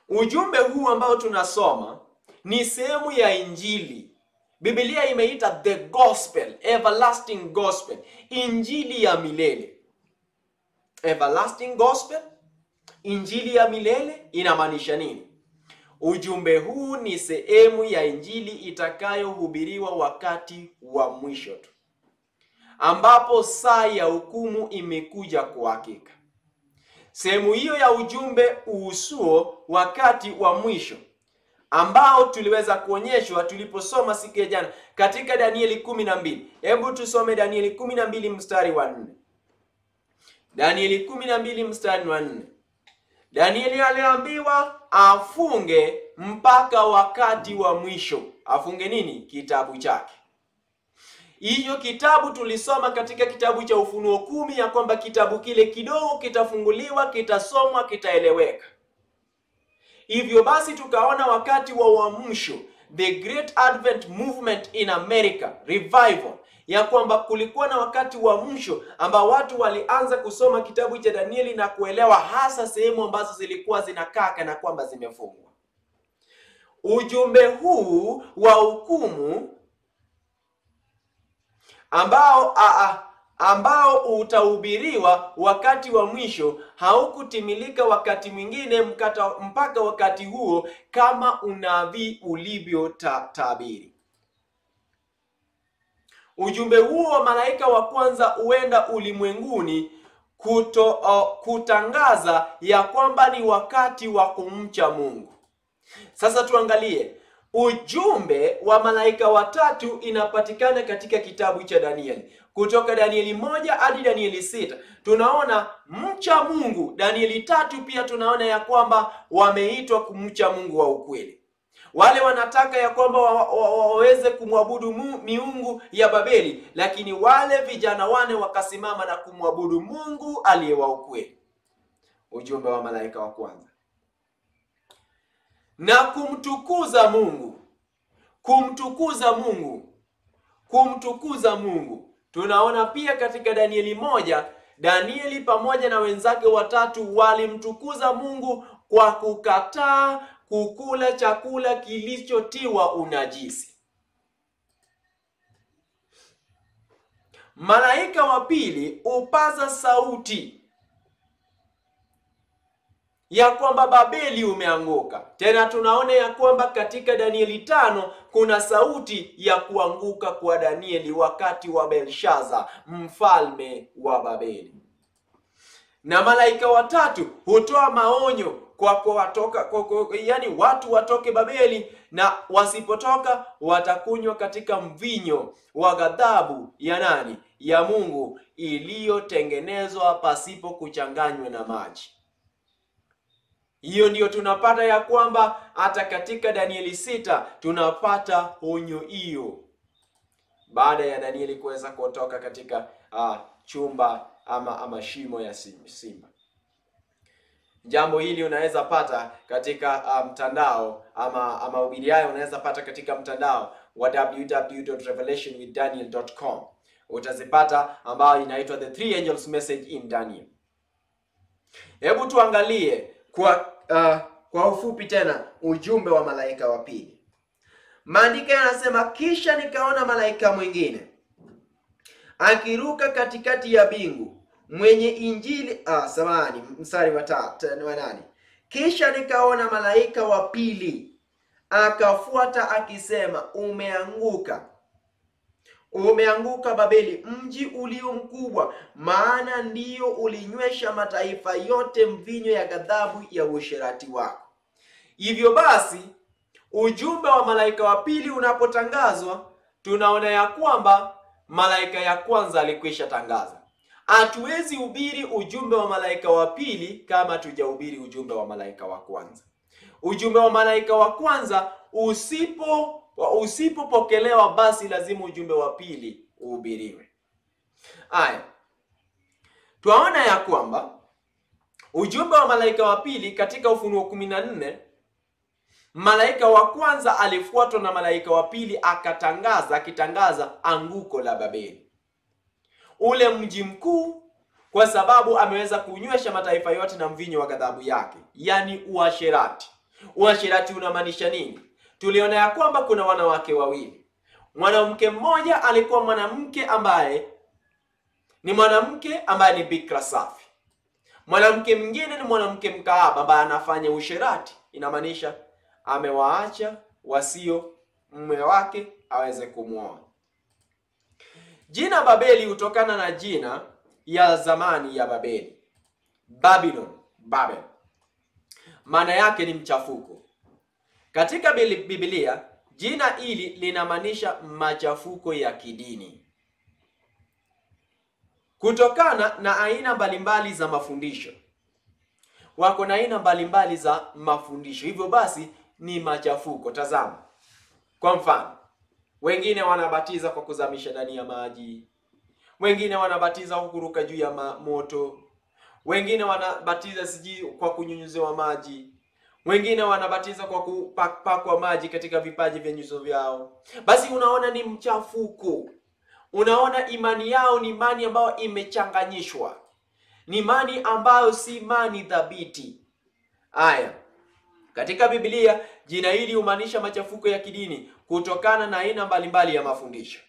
ujumbe huu ambao tunasoma ni sehemu ya Injili. Biblia imeita the gospel, everlasting gospel, injili ya milele. Everlasting gospel, injili ya milele inamaanisha nini? Ujumbe huu ni sehemu ya injili itakayohubiriwa wakati wa mwisho tu, ambapo saa ya hukumu imekuja kwa hakika. Sehemu hiyo ya ujumbe uhusuo wakati wa mwisho ambao tuliweza kuonyeshwa tuliposoma siku ya jana katika Danieli kumi na mbili. Hebu tusome Danieli kumi na mbili mstari wa nne. Danieli kumi na mbili mstari wa nne. Danieli aliambiwa afunge mpaka wakati wa mwisho. Afunge nini? Kitabu chake. Hiyo kitabu tulisoma katika kitabu cha Ufunuo kumi ya kwamba kitabu kile kidogo kitafunguliwa, kitasomwa, kitaeleweka. Hivyo basi tukaona wakati wa uamsho, the great advent movement in America revival, ya kwamba kulikuwa na wakati wa uamsho ambao watu walianza kusoma kitabu cha Danieli na kuelewa hasa sehemu ambazo zilikuwa zinakaa kana kwamba zimefungwa. Ujumbe huu wa hukumu ambao a, a, ambao utahubiriwa wakati wa mwisho haukutimilika wakati mwingine mkata, mpaka wakati huo kama unabii ulivyotabiri. Ujumbe huo wa malaika wa kwanza huenda ulimwenguni kuto, uh, kutangaza ya kwamba ni wakati wa kumcha Mungu. Sasa tuangalie ujumbe wa malaika watatu inapatikana katika kitabu cha Danieli kutoka Danieli moja hadi Danieli sita tunaona mcha Mungu. Danieli tatu pia tunaona ya kwamba wameitwa kumcha Mungu wa ukweli. Wale wanataka ya kwamba waweze wa, wa, kumwabudu miungu ya Babeli, lakini wale vijana wane wakasimama na kumwabudu Mungu aliye wa ukweli. Ujumbe wa malaika wa kwanza na kumtukuza Mungu, kumtukuza Mungu, kumtukuza Mungu. Tunaona pia katika Danieli moja, Danieli pamoja na wenzake watatu walimtukuza Mungu kwa kukataa kukula chakula kilichotiwa unajisi. Malaika wa pili upaza sauti ya kwamba Babeli umeanguka. Tena tunaona ya kwamba katika Danieli tano kuna sauti ya kuanguka kwa Danieli wakati wa Belshaza mfalme wa Babeli. Na malaika watatu hutoa maonyo kwa kwa watoka kwa, kwa, yani watu watoke Babeli, na wasipotoka watakunywa katika mvinyo wa ghadhabu ya nani? Ya Mungu iliyotengenezwa pasipo kuchanganywa na maji. Hiyo ndiyo tunapata ya kwamba hata katika Danieli sita tunapata onyo hiyo, baada ya Danieli kuweza kutoka katika uh, chumba ama ama shimo ya simba. Jambo hili unaweza pata katika uh, mtandao ama ama ubiri hayo unaweza pata katika mtandao wa www.revelationwithdaniel.com. Utazipata ambayo inaitwa the three angels message in Daniel. Hebu tuangalie kwa uh, kwa ufupi tena ujumbe wa malaika wa pili. Maandiko yanasema, kisha nikaona malaika mwingine akiruka katikati ya bingu mwenye injili ah, samahani, mstari wa nane. Kisha nikaona malaika wa pili akafuata akisema, umeanguka umeanguka Babeli, mji ulio mkubwa, maana ndiyo ulinywesha mataifa yote mvinyo ya ghadhabu ya uasherati wako. Hivyo basi, ujumbe wa malaika wa pili unapotangazwa, tunaona ya kwamba malaika ya kwanza alikwisha tangaza. Hatuwezi hubiri ujumbe wa malaika wa pili kama hatujahubiri ujumbe wa malaika wa kwanza. Ujumbe wa malaika wa kwanza usipo usipopokelewa basi lazima ujumbe wa pili uhubiriwe. Aya, twaona ya kwamba ujumbe wa malaika wa pili katika Ufunuo kumi na nne, malaika wa kwanza alifuatwa na malaika wa pili akatangaza, akitangaza anguko la Babeli, ule mji mkuu, kwa sababu ameweza kunywesha mataifa yote na mvinyo wa ghadhabu yake, yaani uasherati Uasherati unamaanisha nini? Tuliona ya kwamba kuna wanawake wawili. Mwanamke mmoja alikuwa mwanamke ambaye ni mwanamke ambaye ni bikra safi. Mwanamke mwingine ni mwanamke mkaaba ambaye anafanya usherati. Inamaanisha amewaacha wasio mume wake aweze kumwoa. Jina Babeli hutokana na jina ya zamani ya Babeli, Babylon, Babel. Maana yake ni mchafuko. Katika Biblia jina hili linamaanisha machafuko ya kidini, kutokana na aina mbalimbali za mafundisho. Wako na aina mbalimbali za mafundisho, hivyo basi ni machafuko. Tazama kwa mfano, wengine wanabatiza kwa kuzamisha ndani ya maji, wengine wanabatiza kwa kuruka juu ya moto, wengine wanabatiza sijui kwa kunyunyuziwa maji, wengine wanabatiza kwa kupakwa maji katika vipaji vya nyuso vyao. Basi unaona ni mchafuko. Unaona imani yao ni imani ambayo imechanganyishwa, ni imani ambayo si imani thabiti. Haya, katika Biblia jina hili humaanisha machafuko ya kidini kutokana na aina mbalimbali ya mafundisho.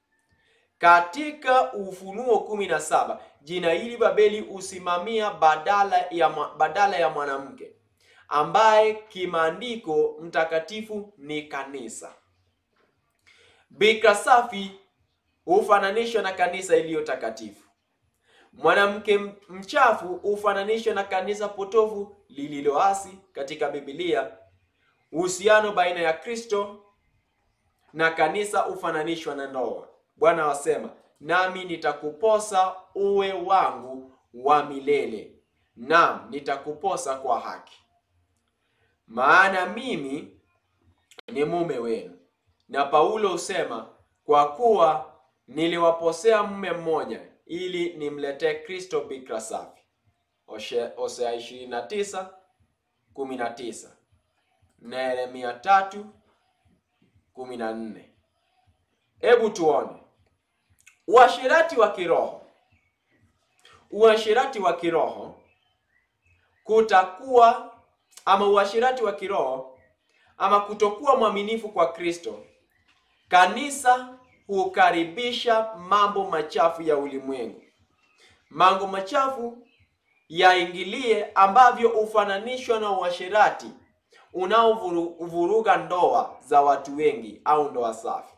Katika Ufunuo kumi na saba jina hili Babeli husimamia badala ya, badala ya mwanamke ambaye kimaandiko mtakatifu ni kanisa. Bikira safi hufananishwa na kanisa iliyo takatifu. Mwanamke mchafu hufananishwa na kanisa potofu lililoasi. Katika Biblia uhusiano baina ya Kristo na kanisa hufananishwa na ndoa. Bwana wasema, nami nitakuposa uwe wangu wa milele, naam nitakuposa kwa haki, maana mimi ni mume wenu. Na Paulo husema, kwa kuwa niliwaposea mume mmoja ili nimletee Kristo bikira safi. Hosea 29 19 na Yeremia 3 14. Hebu tuone uasherati wa kiroho. Uasherati wa kiroho kutakuwa ama uasherati wa kiroho ama kutokuwa mwaminifu kwa Kristo, kanisa hukaribisha mambo machafu ya ulimwengu, mambo machafu yaingilie, ambavyo hufananishwa na uasherati unaovuruga ndoa za watu wengi au ndoa safi.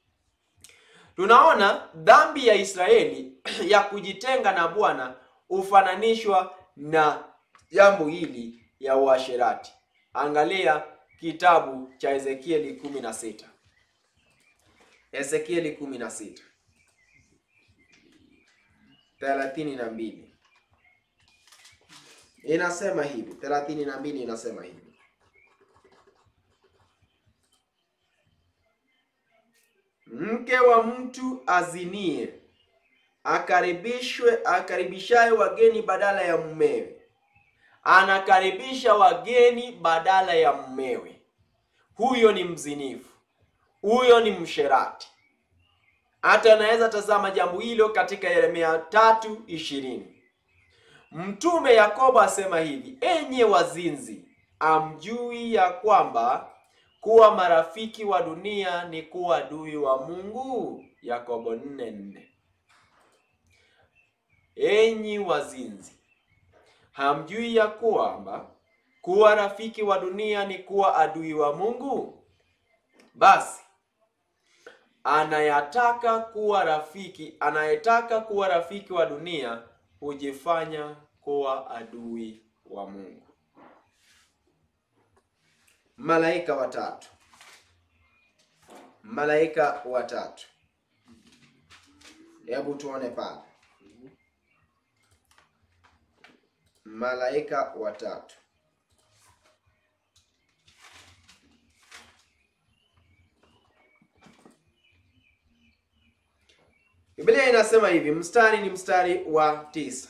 Tunaona dhambi ya Israeli ya kujitenga na Bwana hufananishwa na jambo hili ya uasherati. Angalia kitabu cha Ezekieli 16. Ezekieli 16 thelathini na mbili inasema hivi, thelathini na mbili inasema hivi mke wa mtu azinie akaribishwe, akaribishaye wageni badala ya mumewe, anakaribisha wageni badala ya mumewe, huyo ni mzinifu, huyo ni msherati. Hata anaweza tazama jambo hilo katika Yeremia tatu ishirini. Mtume Yakobo asema hivi, enye wazinzi, amjui ya kwamba kuwa marafiki wa dunia ni kuwa adui wa Mungu? Yakobo nne nne. Enyi wazinzi, hamjui ya kwamba kuwa rafiki wa dunia ni kuwa adui wa Mungu? Basi anayataka kuwa rafiki, anayetaka kuwa rafiki wa dunia hujifanya kuwa adui wa Mungu. Malaika watatu, malaika watatu. Hebu tuone pale, malaika watatu. Biblia inasema hivi, mstari ni mstari wa tisa.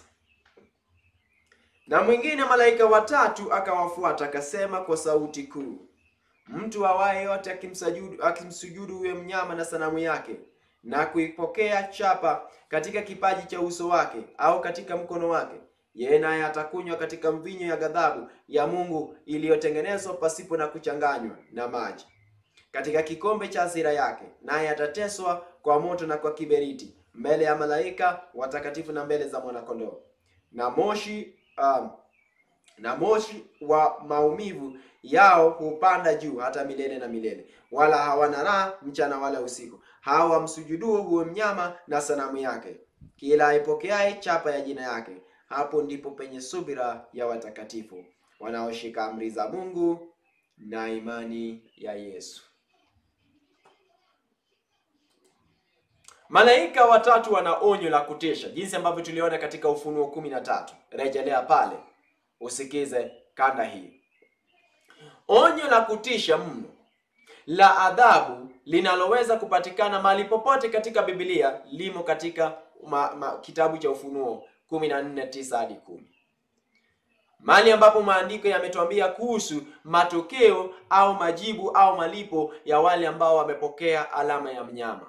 Na mwingine malaika watatu akawafuata akasema kwa sauti kuu, mtu awaye yote akimsujudu akimsujudu huyo mnyama na sanamu yake na kuipokea chapa katika kipaji cha uso wake au katika mkono wake, yeye naye atakunywa katika mvinyo ya ghadhabu ya Mungu iliyotengenezwa pasipo na kuchanganywa na maji, katika kikombe cha hasira yake, naye atateswa kwa moto na kwa kiberiti mbele ya malaika watakatifu na mbele za mwanakondoo. Na moshi um, na moshi wa maumivu yao hupanda juu hata milele na milele, wala hawana raha mchana wala usiku. Hao wamsujuduo huyo mnyama na sanamu yake, kila aipokeaye chapa ya jina yake. Hapo ndipo penye subira ya watakatifu wanaoshika amri za Mungu na imani ya Yesu. Malaika watatu wana onyo la kutisha, jinsi ambavyo tuliona katika Ufunuo kumi na tatu. Rejelea pale usikize kanda hii. Onyo la kutisha mno la adhabu linaloweza kupatikana mahali popote katika Biblia limo katika ma, ma, kitabu cha Ufunuo 14:9 hadi 10, mahali ambapo maandiko yametuambia kuhusu matokeo au majibu au malipo ya wale ambao wamepokea alama ya mnyama.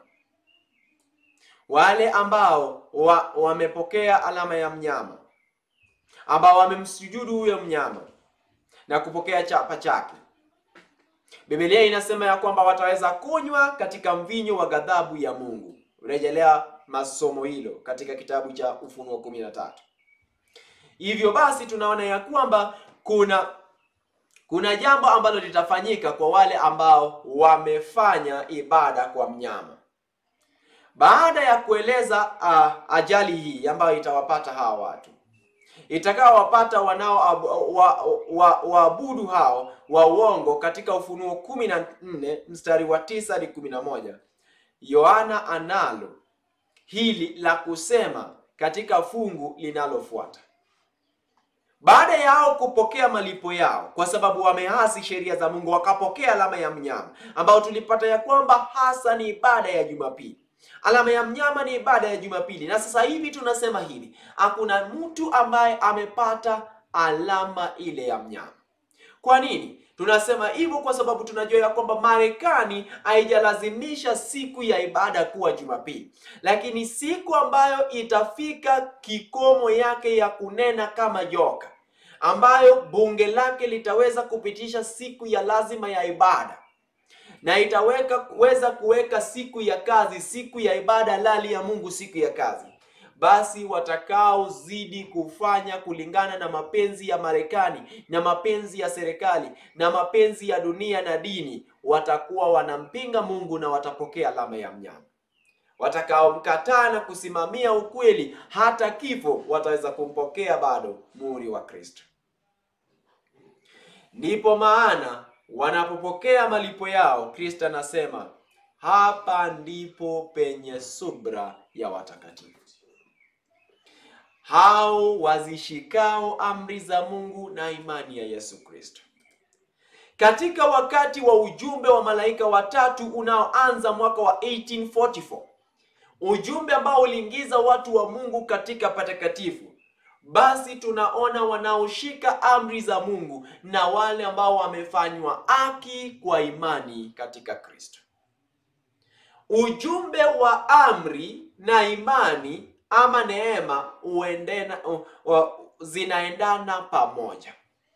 Wale ambao wa, wamepokea alama ya mnyama ambao wamemsujudu huyo mnyama na kupokea chapa chake. Biblia inasema ya kwamba wataweza kunywa katika mvinyo wa ghadhabu ya Mungu. Rejelea masomo hilo katika kitabu cha Ufunuo 13. Hivyo basi tunaona ya kwamba kuna kuna jambo ambalo litafanyika kwa wale ambao wamefanya ibada kwa mnyama. Baada ya kueleza uh, ajali hii ambayo itawapata hawa watu itakaowapata wanao waabudu wa, wa hao wa uongo katika Ufunuo kumi na nne mstari wa tisa hadi kumi na moja Yohana analo hili la kusema katika fungu linalofuata. Baada ya hao kupokea malipo yao, kwa sababu wamehasi sheria za Mungu, wakapokea alama ya mnyama, ambao tulipata ya kwamba hasa ni ibada ya Jumapili. Alama ya mnyama ni ibada ya Jumapili, na sasa hivi tunasema hivi, hakuna mtu ambaye amepata alama ile ya mnyama. Kwa nini tunasema hivyo? Kwa sababu tunajua ya kwamba Marekani haijalazimisha siku ya ibada kuwa Jumapili, lakini siku ambayo itafika kikomo yake ya kunena kama joka, ambayo bunge lake litaweza kupitisha siku ya lazima ya ibada na itaweka weza kuweka siku ya kazi, siku ya ibada lali ya Mungu, siku ya kazi, basi watakaozidi kufanya kulingana na mapenzi ya Marekani na mapenzi ya serikali na mapenzi ya dunia na dini, watakuwa wanampinga Mungu na watapokea alama ya mnyama. Watakaomkataa na kusimamia ukweli hata kifo, wataweza kumpokea bado muhuri wa Kristo. Ndipo maana wanapopokea malipo yao, Kristo anasema hapa ndipo penye subra ya watakatifu, hao wazishikao amri za Mungu na imani ya Yesu Kristo. Katika wakati wa ujumbe wa malaika watatu unaoanza mwaka wa 1844 ujumbe ambao uliingiza watu wa Mungu katika patakatifu basi tunaona wanaoshika amri za Mungu na wale ambao wamefanywa haki kwa imani katika Kristo. Ujumbe wa amri na imani ama neema uendena, uh, uh, zinaendana pamoja.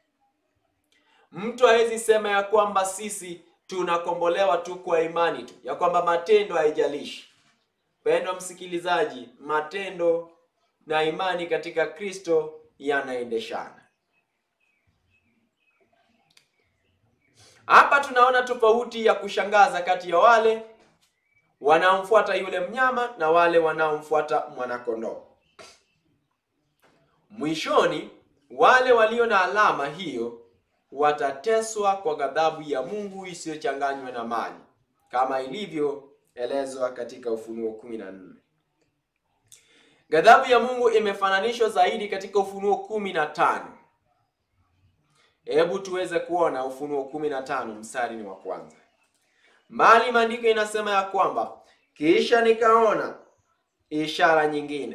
Mtu hawezi sema ya kwamba sisi tunakombolewa tu kwa imani tu, ya kwamba matendo haijalishi. Pendwa msikilizaji, matendo na imani katika Kristo yanaendeshana. Hapa tunaona tofauti ya kushangaza kati ya wale wanaomfuata yule mnyama na wale wanaomfuata mwanakondoo. Mwishoni, wale walio na alama hiyo watateswa kwa ghadhabu ya Mungu isiyochanganywa na maji, kama ilivyoelezwa katika Ufunuo 14. Ghadhabu ya Mungu imefananishwa zaidi katika Ufunuo kumi na tano. Hebu tuweze kuona Ufunuo kumi na tano mstari ni wa kwanza. Mali maandiko inasema ya kwamba kisha nikaona ishara nyingine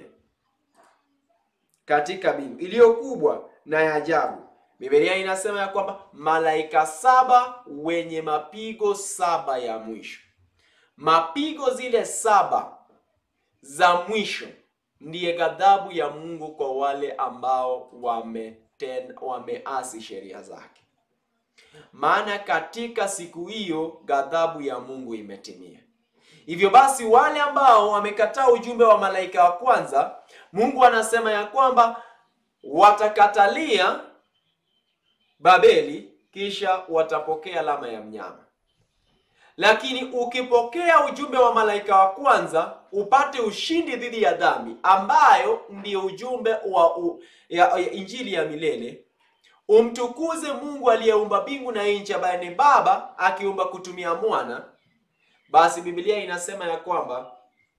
katika mbingu iliyo kubwa na ya ajabu. Biblia inasema ya kwamba malaika saba wenye mapigo saba ya mwisho. Mapigo zile saba za mwisho ndiye ghadhabu ya Mungu kwa wale ambao wameten, wameasi sheria zake. Maana katika siku hiyo ghadhabu ya Mungu imetimia. Hivyo basi wale ambao wamekataa ujumbe wa malaika wa kwanza, Mungu anasema ya kwamba watakatalia Babeli, kisha watapokea alama ya mnyama. Lakini ukipokea ujumbe wa malaika wa kwanza, upate ushindi dhidi ya dhambi, ambayo ndiyo ujumbe wa u, ya, ya injili ya milele, umtukuze Mungu aliyeumba mbingu na nchi, ambaye ni Baba akiumba kutumia mwana basi Biblia inasema ya kwamba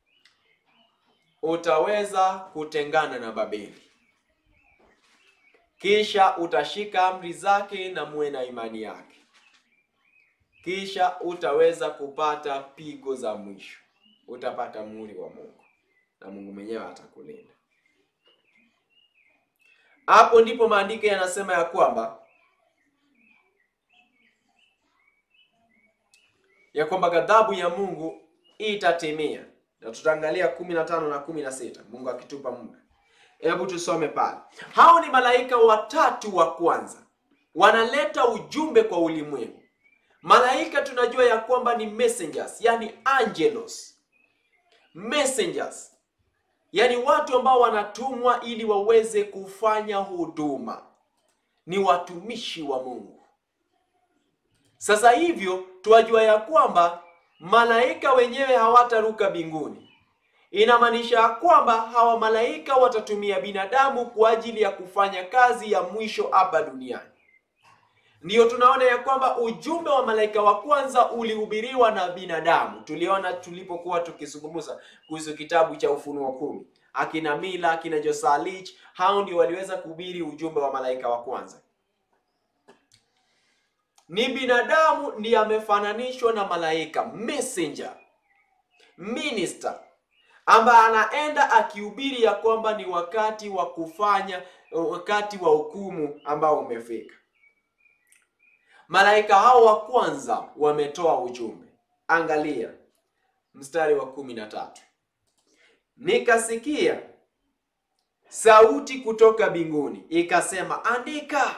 utaweza kutengana na Babeli, kisha utashika amri zake na muwe na imani yake, kisha utaweza kupata pigo za mwisho, utapata muhuri wa Mungu na Mungu mwenyewe atakulinda. Hapo ndipo maandiko yanasema ya kwamba ya kwamba ghadhabu ya Mungu itatimia, na tutaangalia kumi na tano na kumi na sita Mungu akitupa muda. Hebu tusome pale. Hao ni malaika watatu wa kwanza, wanaleta ujumbe kwa ulimwengu. Malaika tunajua ya kwamba ni messengers, yani angelos, messengers, yani watu ambao wanatumwa ili waweze kufanya huduma, ni watumishi wa Mungu. Sasa hivyo twajua ya kwamba malaika wenyewe hawataruka mbinguni. Inamaanisha ya kwamba hawa malaika watatumia binadamu kwa ajili ya kufanya kazi ya mwisho hapa duniani. Ndiyo tunaona ya kwamba ujumbe wa malaika wa kwanza ulihubiriwa na binadamu. Tuliona tulipokuwa tukizungumza kuhusu kitabu cha Ufunuo kumi, akina Mila, akina Josalich, hao ndio waliweza kuhubiri ujumbe wa malaika wa kwanza ni binadamu ndiye amefananishwa na malaika messenger minister ambaye anaenda akihubiri ya kwamba ni wakati wa kufanya wakati wa hukumu ambao umefika. Malaika hao wa kwanza wametoa ujumbe. Angalia mstari wa kumi na tatu nikasikia sauti kutoka mbinguni ikasema, andika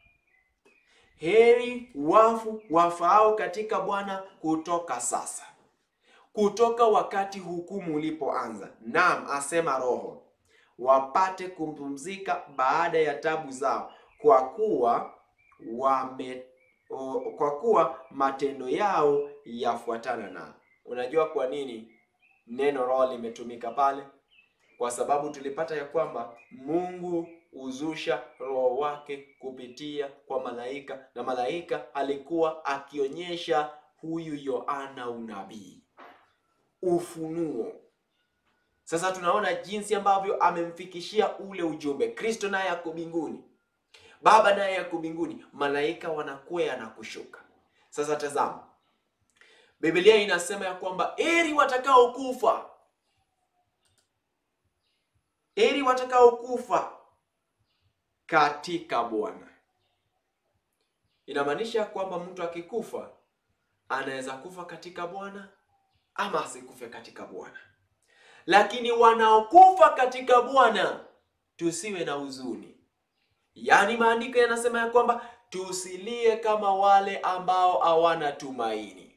Heri wafu wafaao katika Bwana kutoka sasa, kutoka wakati hukumu ulipoanza. Naam, asema Roho, wapate kupumzika baada ya tabu zao, kwa kuwa wame o, kwa kuwa matendo yao yafuatana nao. Unajua kwa nini neno roho limetumika pale? Kwa sababu tulipata ya kwamba Mungu huzusha roho wake kupitia kwa malaika, na malaika alikuwa akionyesha huyu Yohana unabii, ufunuo. Sasa tunaona jinsi ambavyo amemfikishia ule ujumbe. Kristo naye ako mbinguni, Baba naye ako mbinguni, malaika wanakwea na kushuka. Sasa tazama, Biblia inasema ya kwamba heri watakaokufa, heri watakaokufa katika Bwana. Inamaanisha kwamba mtu akikufa anaweza kufa katika Bwana ama asikufe katika Bwana, lakini wanaokufa katika Bwana tusiwe na huzuni. Yaani maandiko yanasema ya kwamba tusilie kama wale ambao hawana tumaini,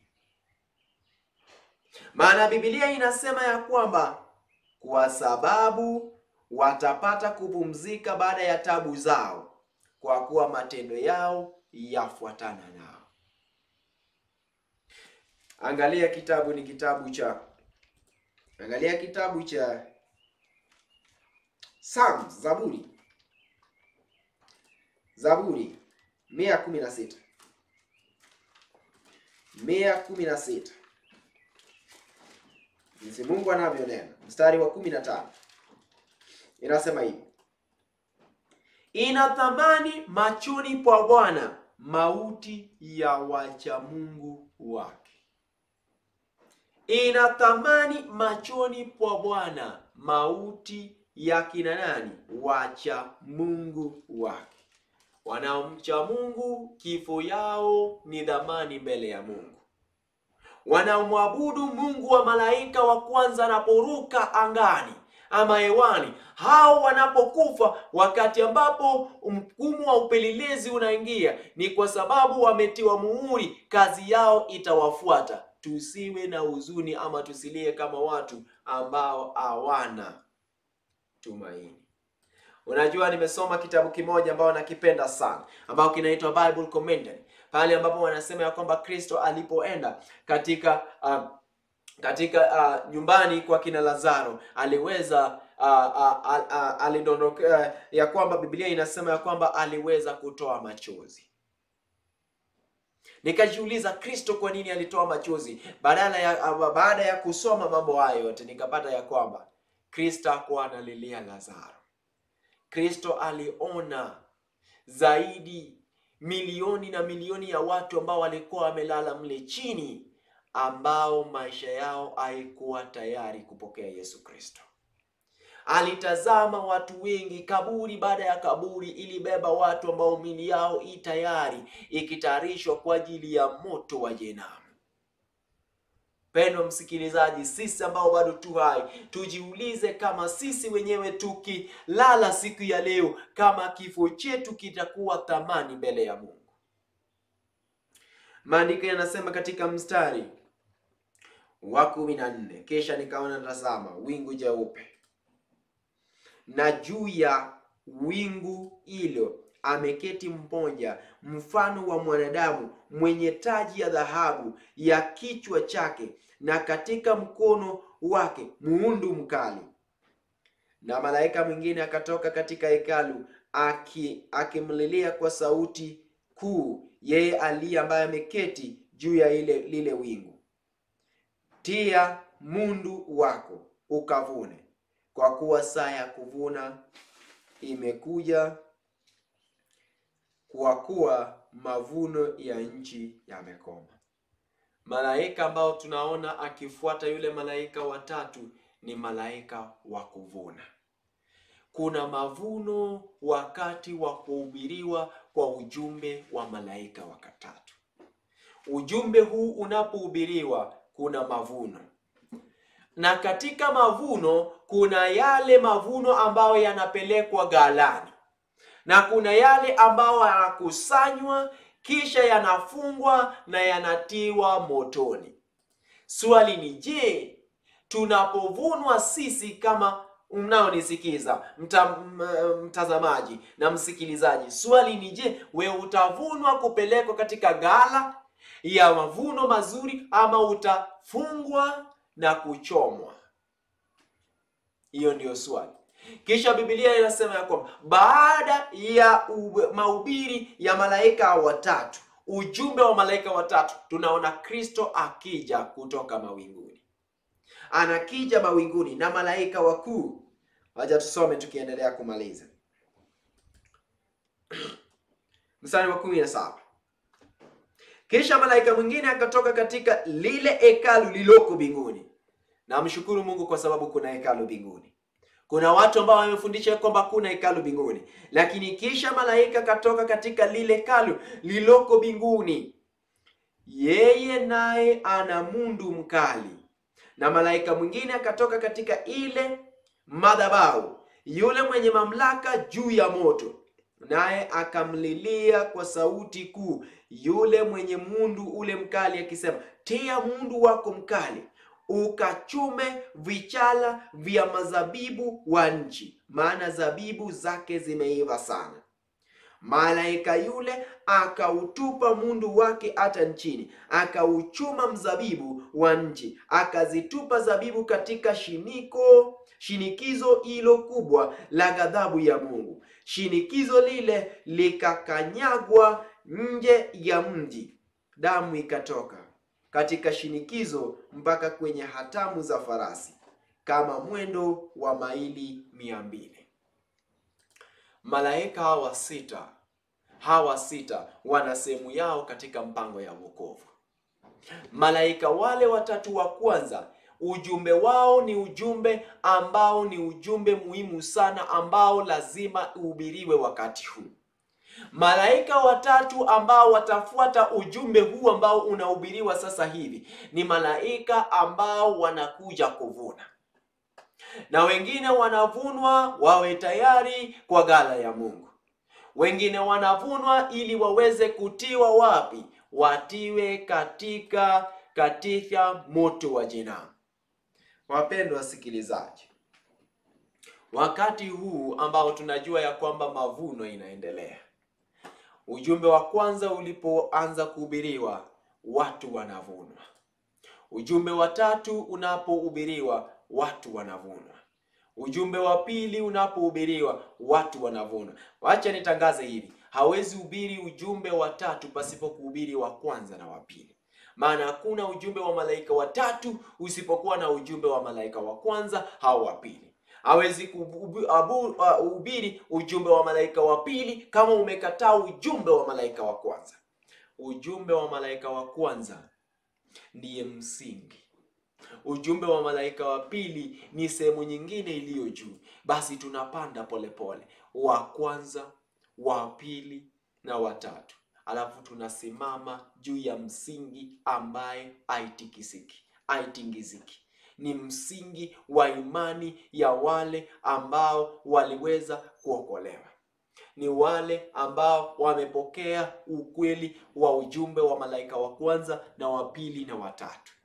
maana Biblia inasema ya kwamba kwa sababu watapata kupumzika baada ya tabu zao, kwa kuwa matendo yao yafuatana nao. Angalia kitabu ni kitabu cha angalia kitabu cha Psalms, Zaburi, Zaburi mia kumi na sita mia kumi na sita jinsi Mungu anavyonena, mstari wa kumi na tano inasema hivi: ina thamani machoni pa Bwana mauti ya wacha Mungu wake. Ina thamani machoni pa Bwana mauti ya kina nani? Wacha Mungu wake. Wanaomcha Mungu kifo yao ni dhamani mbele ya Mungu. Wanaomwabudu Mungu wa malaika wa kwanza anaporuka angani ama hewani. Hao wanapokufa, wakati ambapo mfumo wa upelelezi unaingia, ni kwa sababu wametiwa muhuri, kazi yao itawafuata. Tusiwe na huzuni ama tusilie kama watu ambao hawana tumaini. Unajua, nimesoma kitabu kimoja ambao nakipenda sana ambao kinaitwa Bible Commentary, pale ambapo wanasema ya kwamba Kristo alipoenda katika uh, katika uh, nyumbani kwa kina Lazaro aliweza uh, uh, uh, uh, alidondoka uh, ya kwamba Biblia inasema ya kwamba aliweza kutoa machozi. Nikajiuliza Kristo kwa nini alitoa machozi? Badala ya uh, baada ya kusoma mambo hayo yote nikapata ya kwamba Kristo hakuwa analilia Lazaro. Kristo aliona zaidi milioni na milioni ya watu ambao walikuwa wamelala mle chini, ambao maisha yao haikuwa tayari kupokea Yesu Kristo. Alitazama watu wengi, kaburi baada ya kaburi ilibeba watu ambao mili yao i tayari ikitayarishwa kwa ajili ya moto wa jehanamu. Pendwa msikilizaji, sisi ambao bado tu hai, tujiulize kama sisi wenyewe tukilala siku ya leo, kama kifo chetu kitakuwa thamani mbele ya Mungu. Maandiko yanasema katika mstari wa kumi na nne kisha nikaona tazama, wingu jeupe, na juu ya wingu hilo ameketi mmoja mfano wa mwanadamu mwenye taji ya dhahabu ya kichwa chake, na katika mkono wake muundu mkali. Na malaika mwingine akatoka katika hekalu aki akimlilia kwa sauti kuu, yeye aliye ambaye ameketi juu ya ile lile wingu, tia mundu wako ukavune, kwa kuwa saa ya kuvuna imekuja kwa kuwa mavuno ya nchi yamekoma. Malaika ambao tunaona akifuata yule malaika watatu ni malaika wa kuvuna. Kuna mavuno wakati wa kuhubiriwa kwa ujumbe wa malaika wakatatu. Ujumbe huu unapohubiriwa kuna mavuno, na katika mavuno kuna yale mavuno ambayo yanapelekwa ghalani na kuna yale ambayo yanakusanywa kisha yanafungwa na yanatiwa motoni. Swali ni je, tunapovunwa sisi kama mnaonisikiza mta, mtazamaji na msikilizaji, swali ni je, wewe utavunwa kupelekwa katika ghala ya mavuno mazuri ama utafungwa na kuchomwa? Hiyo ndiyo swali. Kisha Biblia inasema ya kwamba baada ya mahubiri ya malaika watatu, ujumbe wa malaika watatu, tunaona Kristo akija kutoka mawinguni, anakija mawinguni na malaika wakuu. Wacha tusome tukiendelea kumaliza mstari wa kumi na saba. Kisha malaika mwingine akatoka katika lile hekalu lililoko mbinguni. Namshukuru Mungu kwa sababu kuna hekalu mbinguni. Kuna watu ambao wamefundisha kwamba kuna hekalu mbinguni, lakini kisha malaika katoka katika lile hekalu lililoko mbinguni, yeye naye ana mundu mkali. Na malaika mwingine akatoka katika ile madhabahu, yule mwenye mamlaka juu ya moto, naye akamlilia kwa sauti kuu yule mwenye mundu ule mkali, akisema, tia mundu wako mkali ukachume vichala vya mazabibu wa nchi, maana zabibu zake zimeiva sana. Malaika yule akautupa mundu wake hata nchini, akauchuma mzabibu wa nchi, akazitupa zabibu katika shiniko shinikizo hilo kubwa la ghadhabu ya Mungu. Shinikizo lile likakanyagwa nje ya mji, damu ikatoka katika shinikizo mpaka kwenye hatamu za farasi kama mwendo wa maili mia mbili. Malaika hawa sita hawa sita wana sehemu yao katika mpango ya wokovu. Malaika wale watatu wa kwanza, ujumbe wao ni ujumbe ambao ni ujumbe muhimu sana ambao lazima uhubiriwe wakati huu. Malaika watatu ambao watafuata ujumbe huu ambao unahubiriwa sasa hivi ni malaika ambao wanakuja kuvuna, na wengine wanavunwa wawe tayari kwa ghala ya Mungu. Wengine wanavunwa ili waweze kutiwa wapi? Watiwe katika katika moto wa jehanamu. Wapendwa wasikilizaji, wakati huu ambao tunajua ya kwamba mavuno inaendelea, ujumbe wa kwanza ulipoanza kuhubiriwa, watu wanavunwa. Ujumbe wa tatu unapohubiriwa, watu wanavunwa. Ujumbe wa pili unapohubiriwa, watu wanavunwa. Wacha nitangaze hili, hawezi hubiri ujumbe wa tatu pasipo kuhubiri wa kwanza na wa pili maana hakuna ujumbe wa malaika watatu usipokuwa na ujumbe wa malaika wa kwanza au wa pili. Hawezi kuhubiri ujumbe wa malaika wa pili kama umekataa ujumbe wa malaika wa kwanza. Ujumbe wa malaika wa kwanza ndiye msingi. Ujumbe wa malaika wa pili ni sehemu nyingine iliyo juu. Basi tunapanda polepole, wa kwanza, wa pili na watatu alafu tunasimama juu ya msingi ambaye haitikisiki, haitingiziki. Ni msingi wa imani ya wale ambao waliweza kuokolewa, ni wale ambao wamepokea ukweli wa ujumbe wa malaika wa kwanza na wa pili na watatu.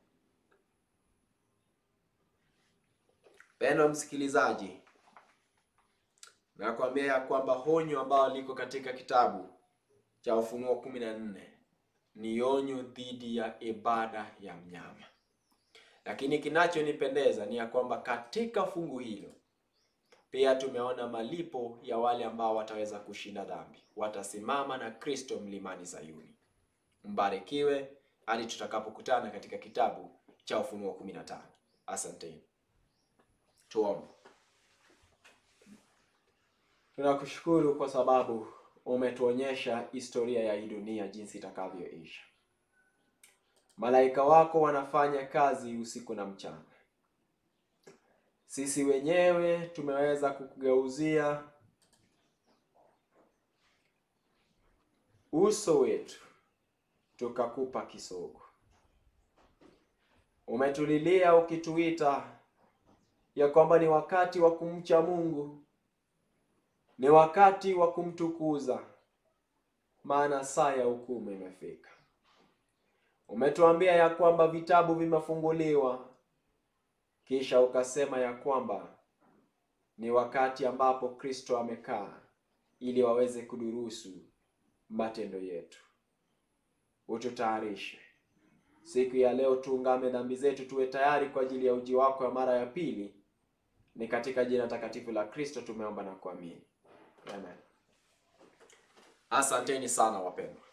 Pendo msikilizaji, nakwambia ya kwamba honyo ambao liko katika kitabu cha Ufunuo kumi na nne ni onyo dhidi ya ibada ya mnyama, lakini kinachonipendeza ni ya kwamba katika fungu hilo pia tumeona malipo ya wale ambao wataweza kushinda dhambi, watasimama na Kristo mlimani Sayuni. Mbarikiwe hadi tutakapokutana katika kitabu cha Ufunuo kumi na tano. Asanteni. Tuombe. Tunakushukuru kwa sababu umetuonyesha historia ya hii dunia jinsi itakavyoisha. Malaika wako wanafanya kazi usiku na mchana. Sisi wenyewe tumeweza kukugeuzia uso wetu tukakupa kisogo. Umetulilia ukituita ya kwamba ni wakati wa kumcha Mungu, ni wakati wa kumtukuza, maana saa ya hukumu imefika. Umetuambia ya kwamba vitabu vimefunguliwa, kisha ukasema ya kwamba ni wakati ambapo Kristo amekaa ili waweze kudurusu matendo yetu. Ututayarishe siku ya leo, tuungame dhambi zetu, tuwe tayari kwa ajili ya uji wako ya mara ya pili. Ni katika jina takatifu la Kristo tumeomba na kuamini, amen. Asanteni sana wapendwa.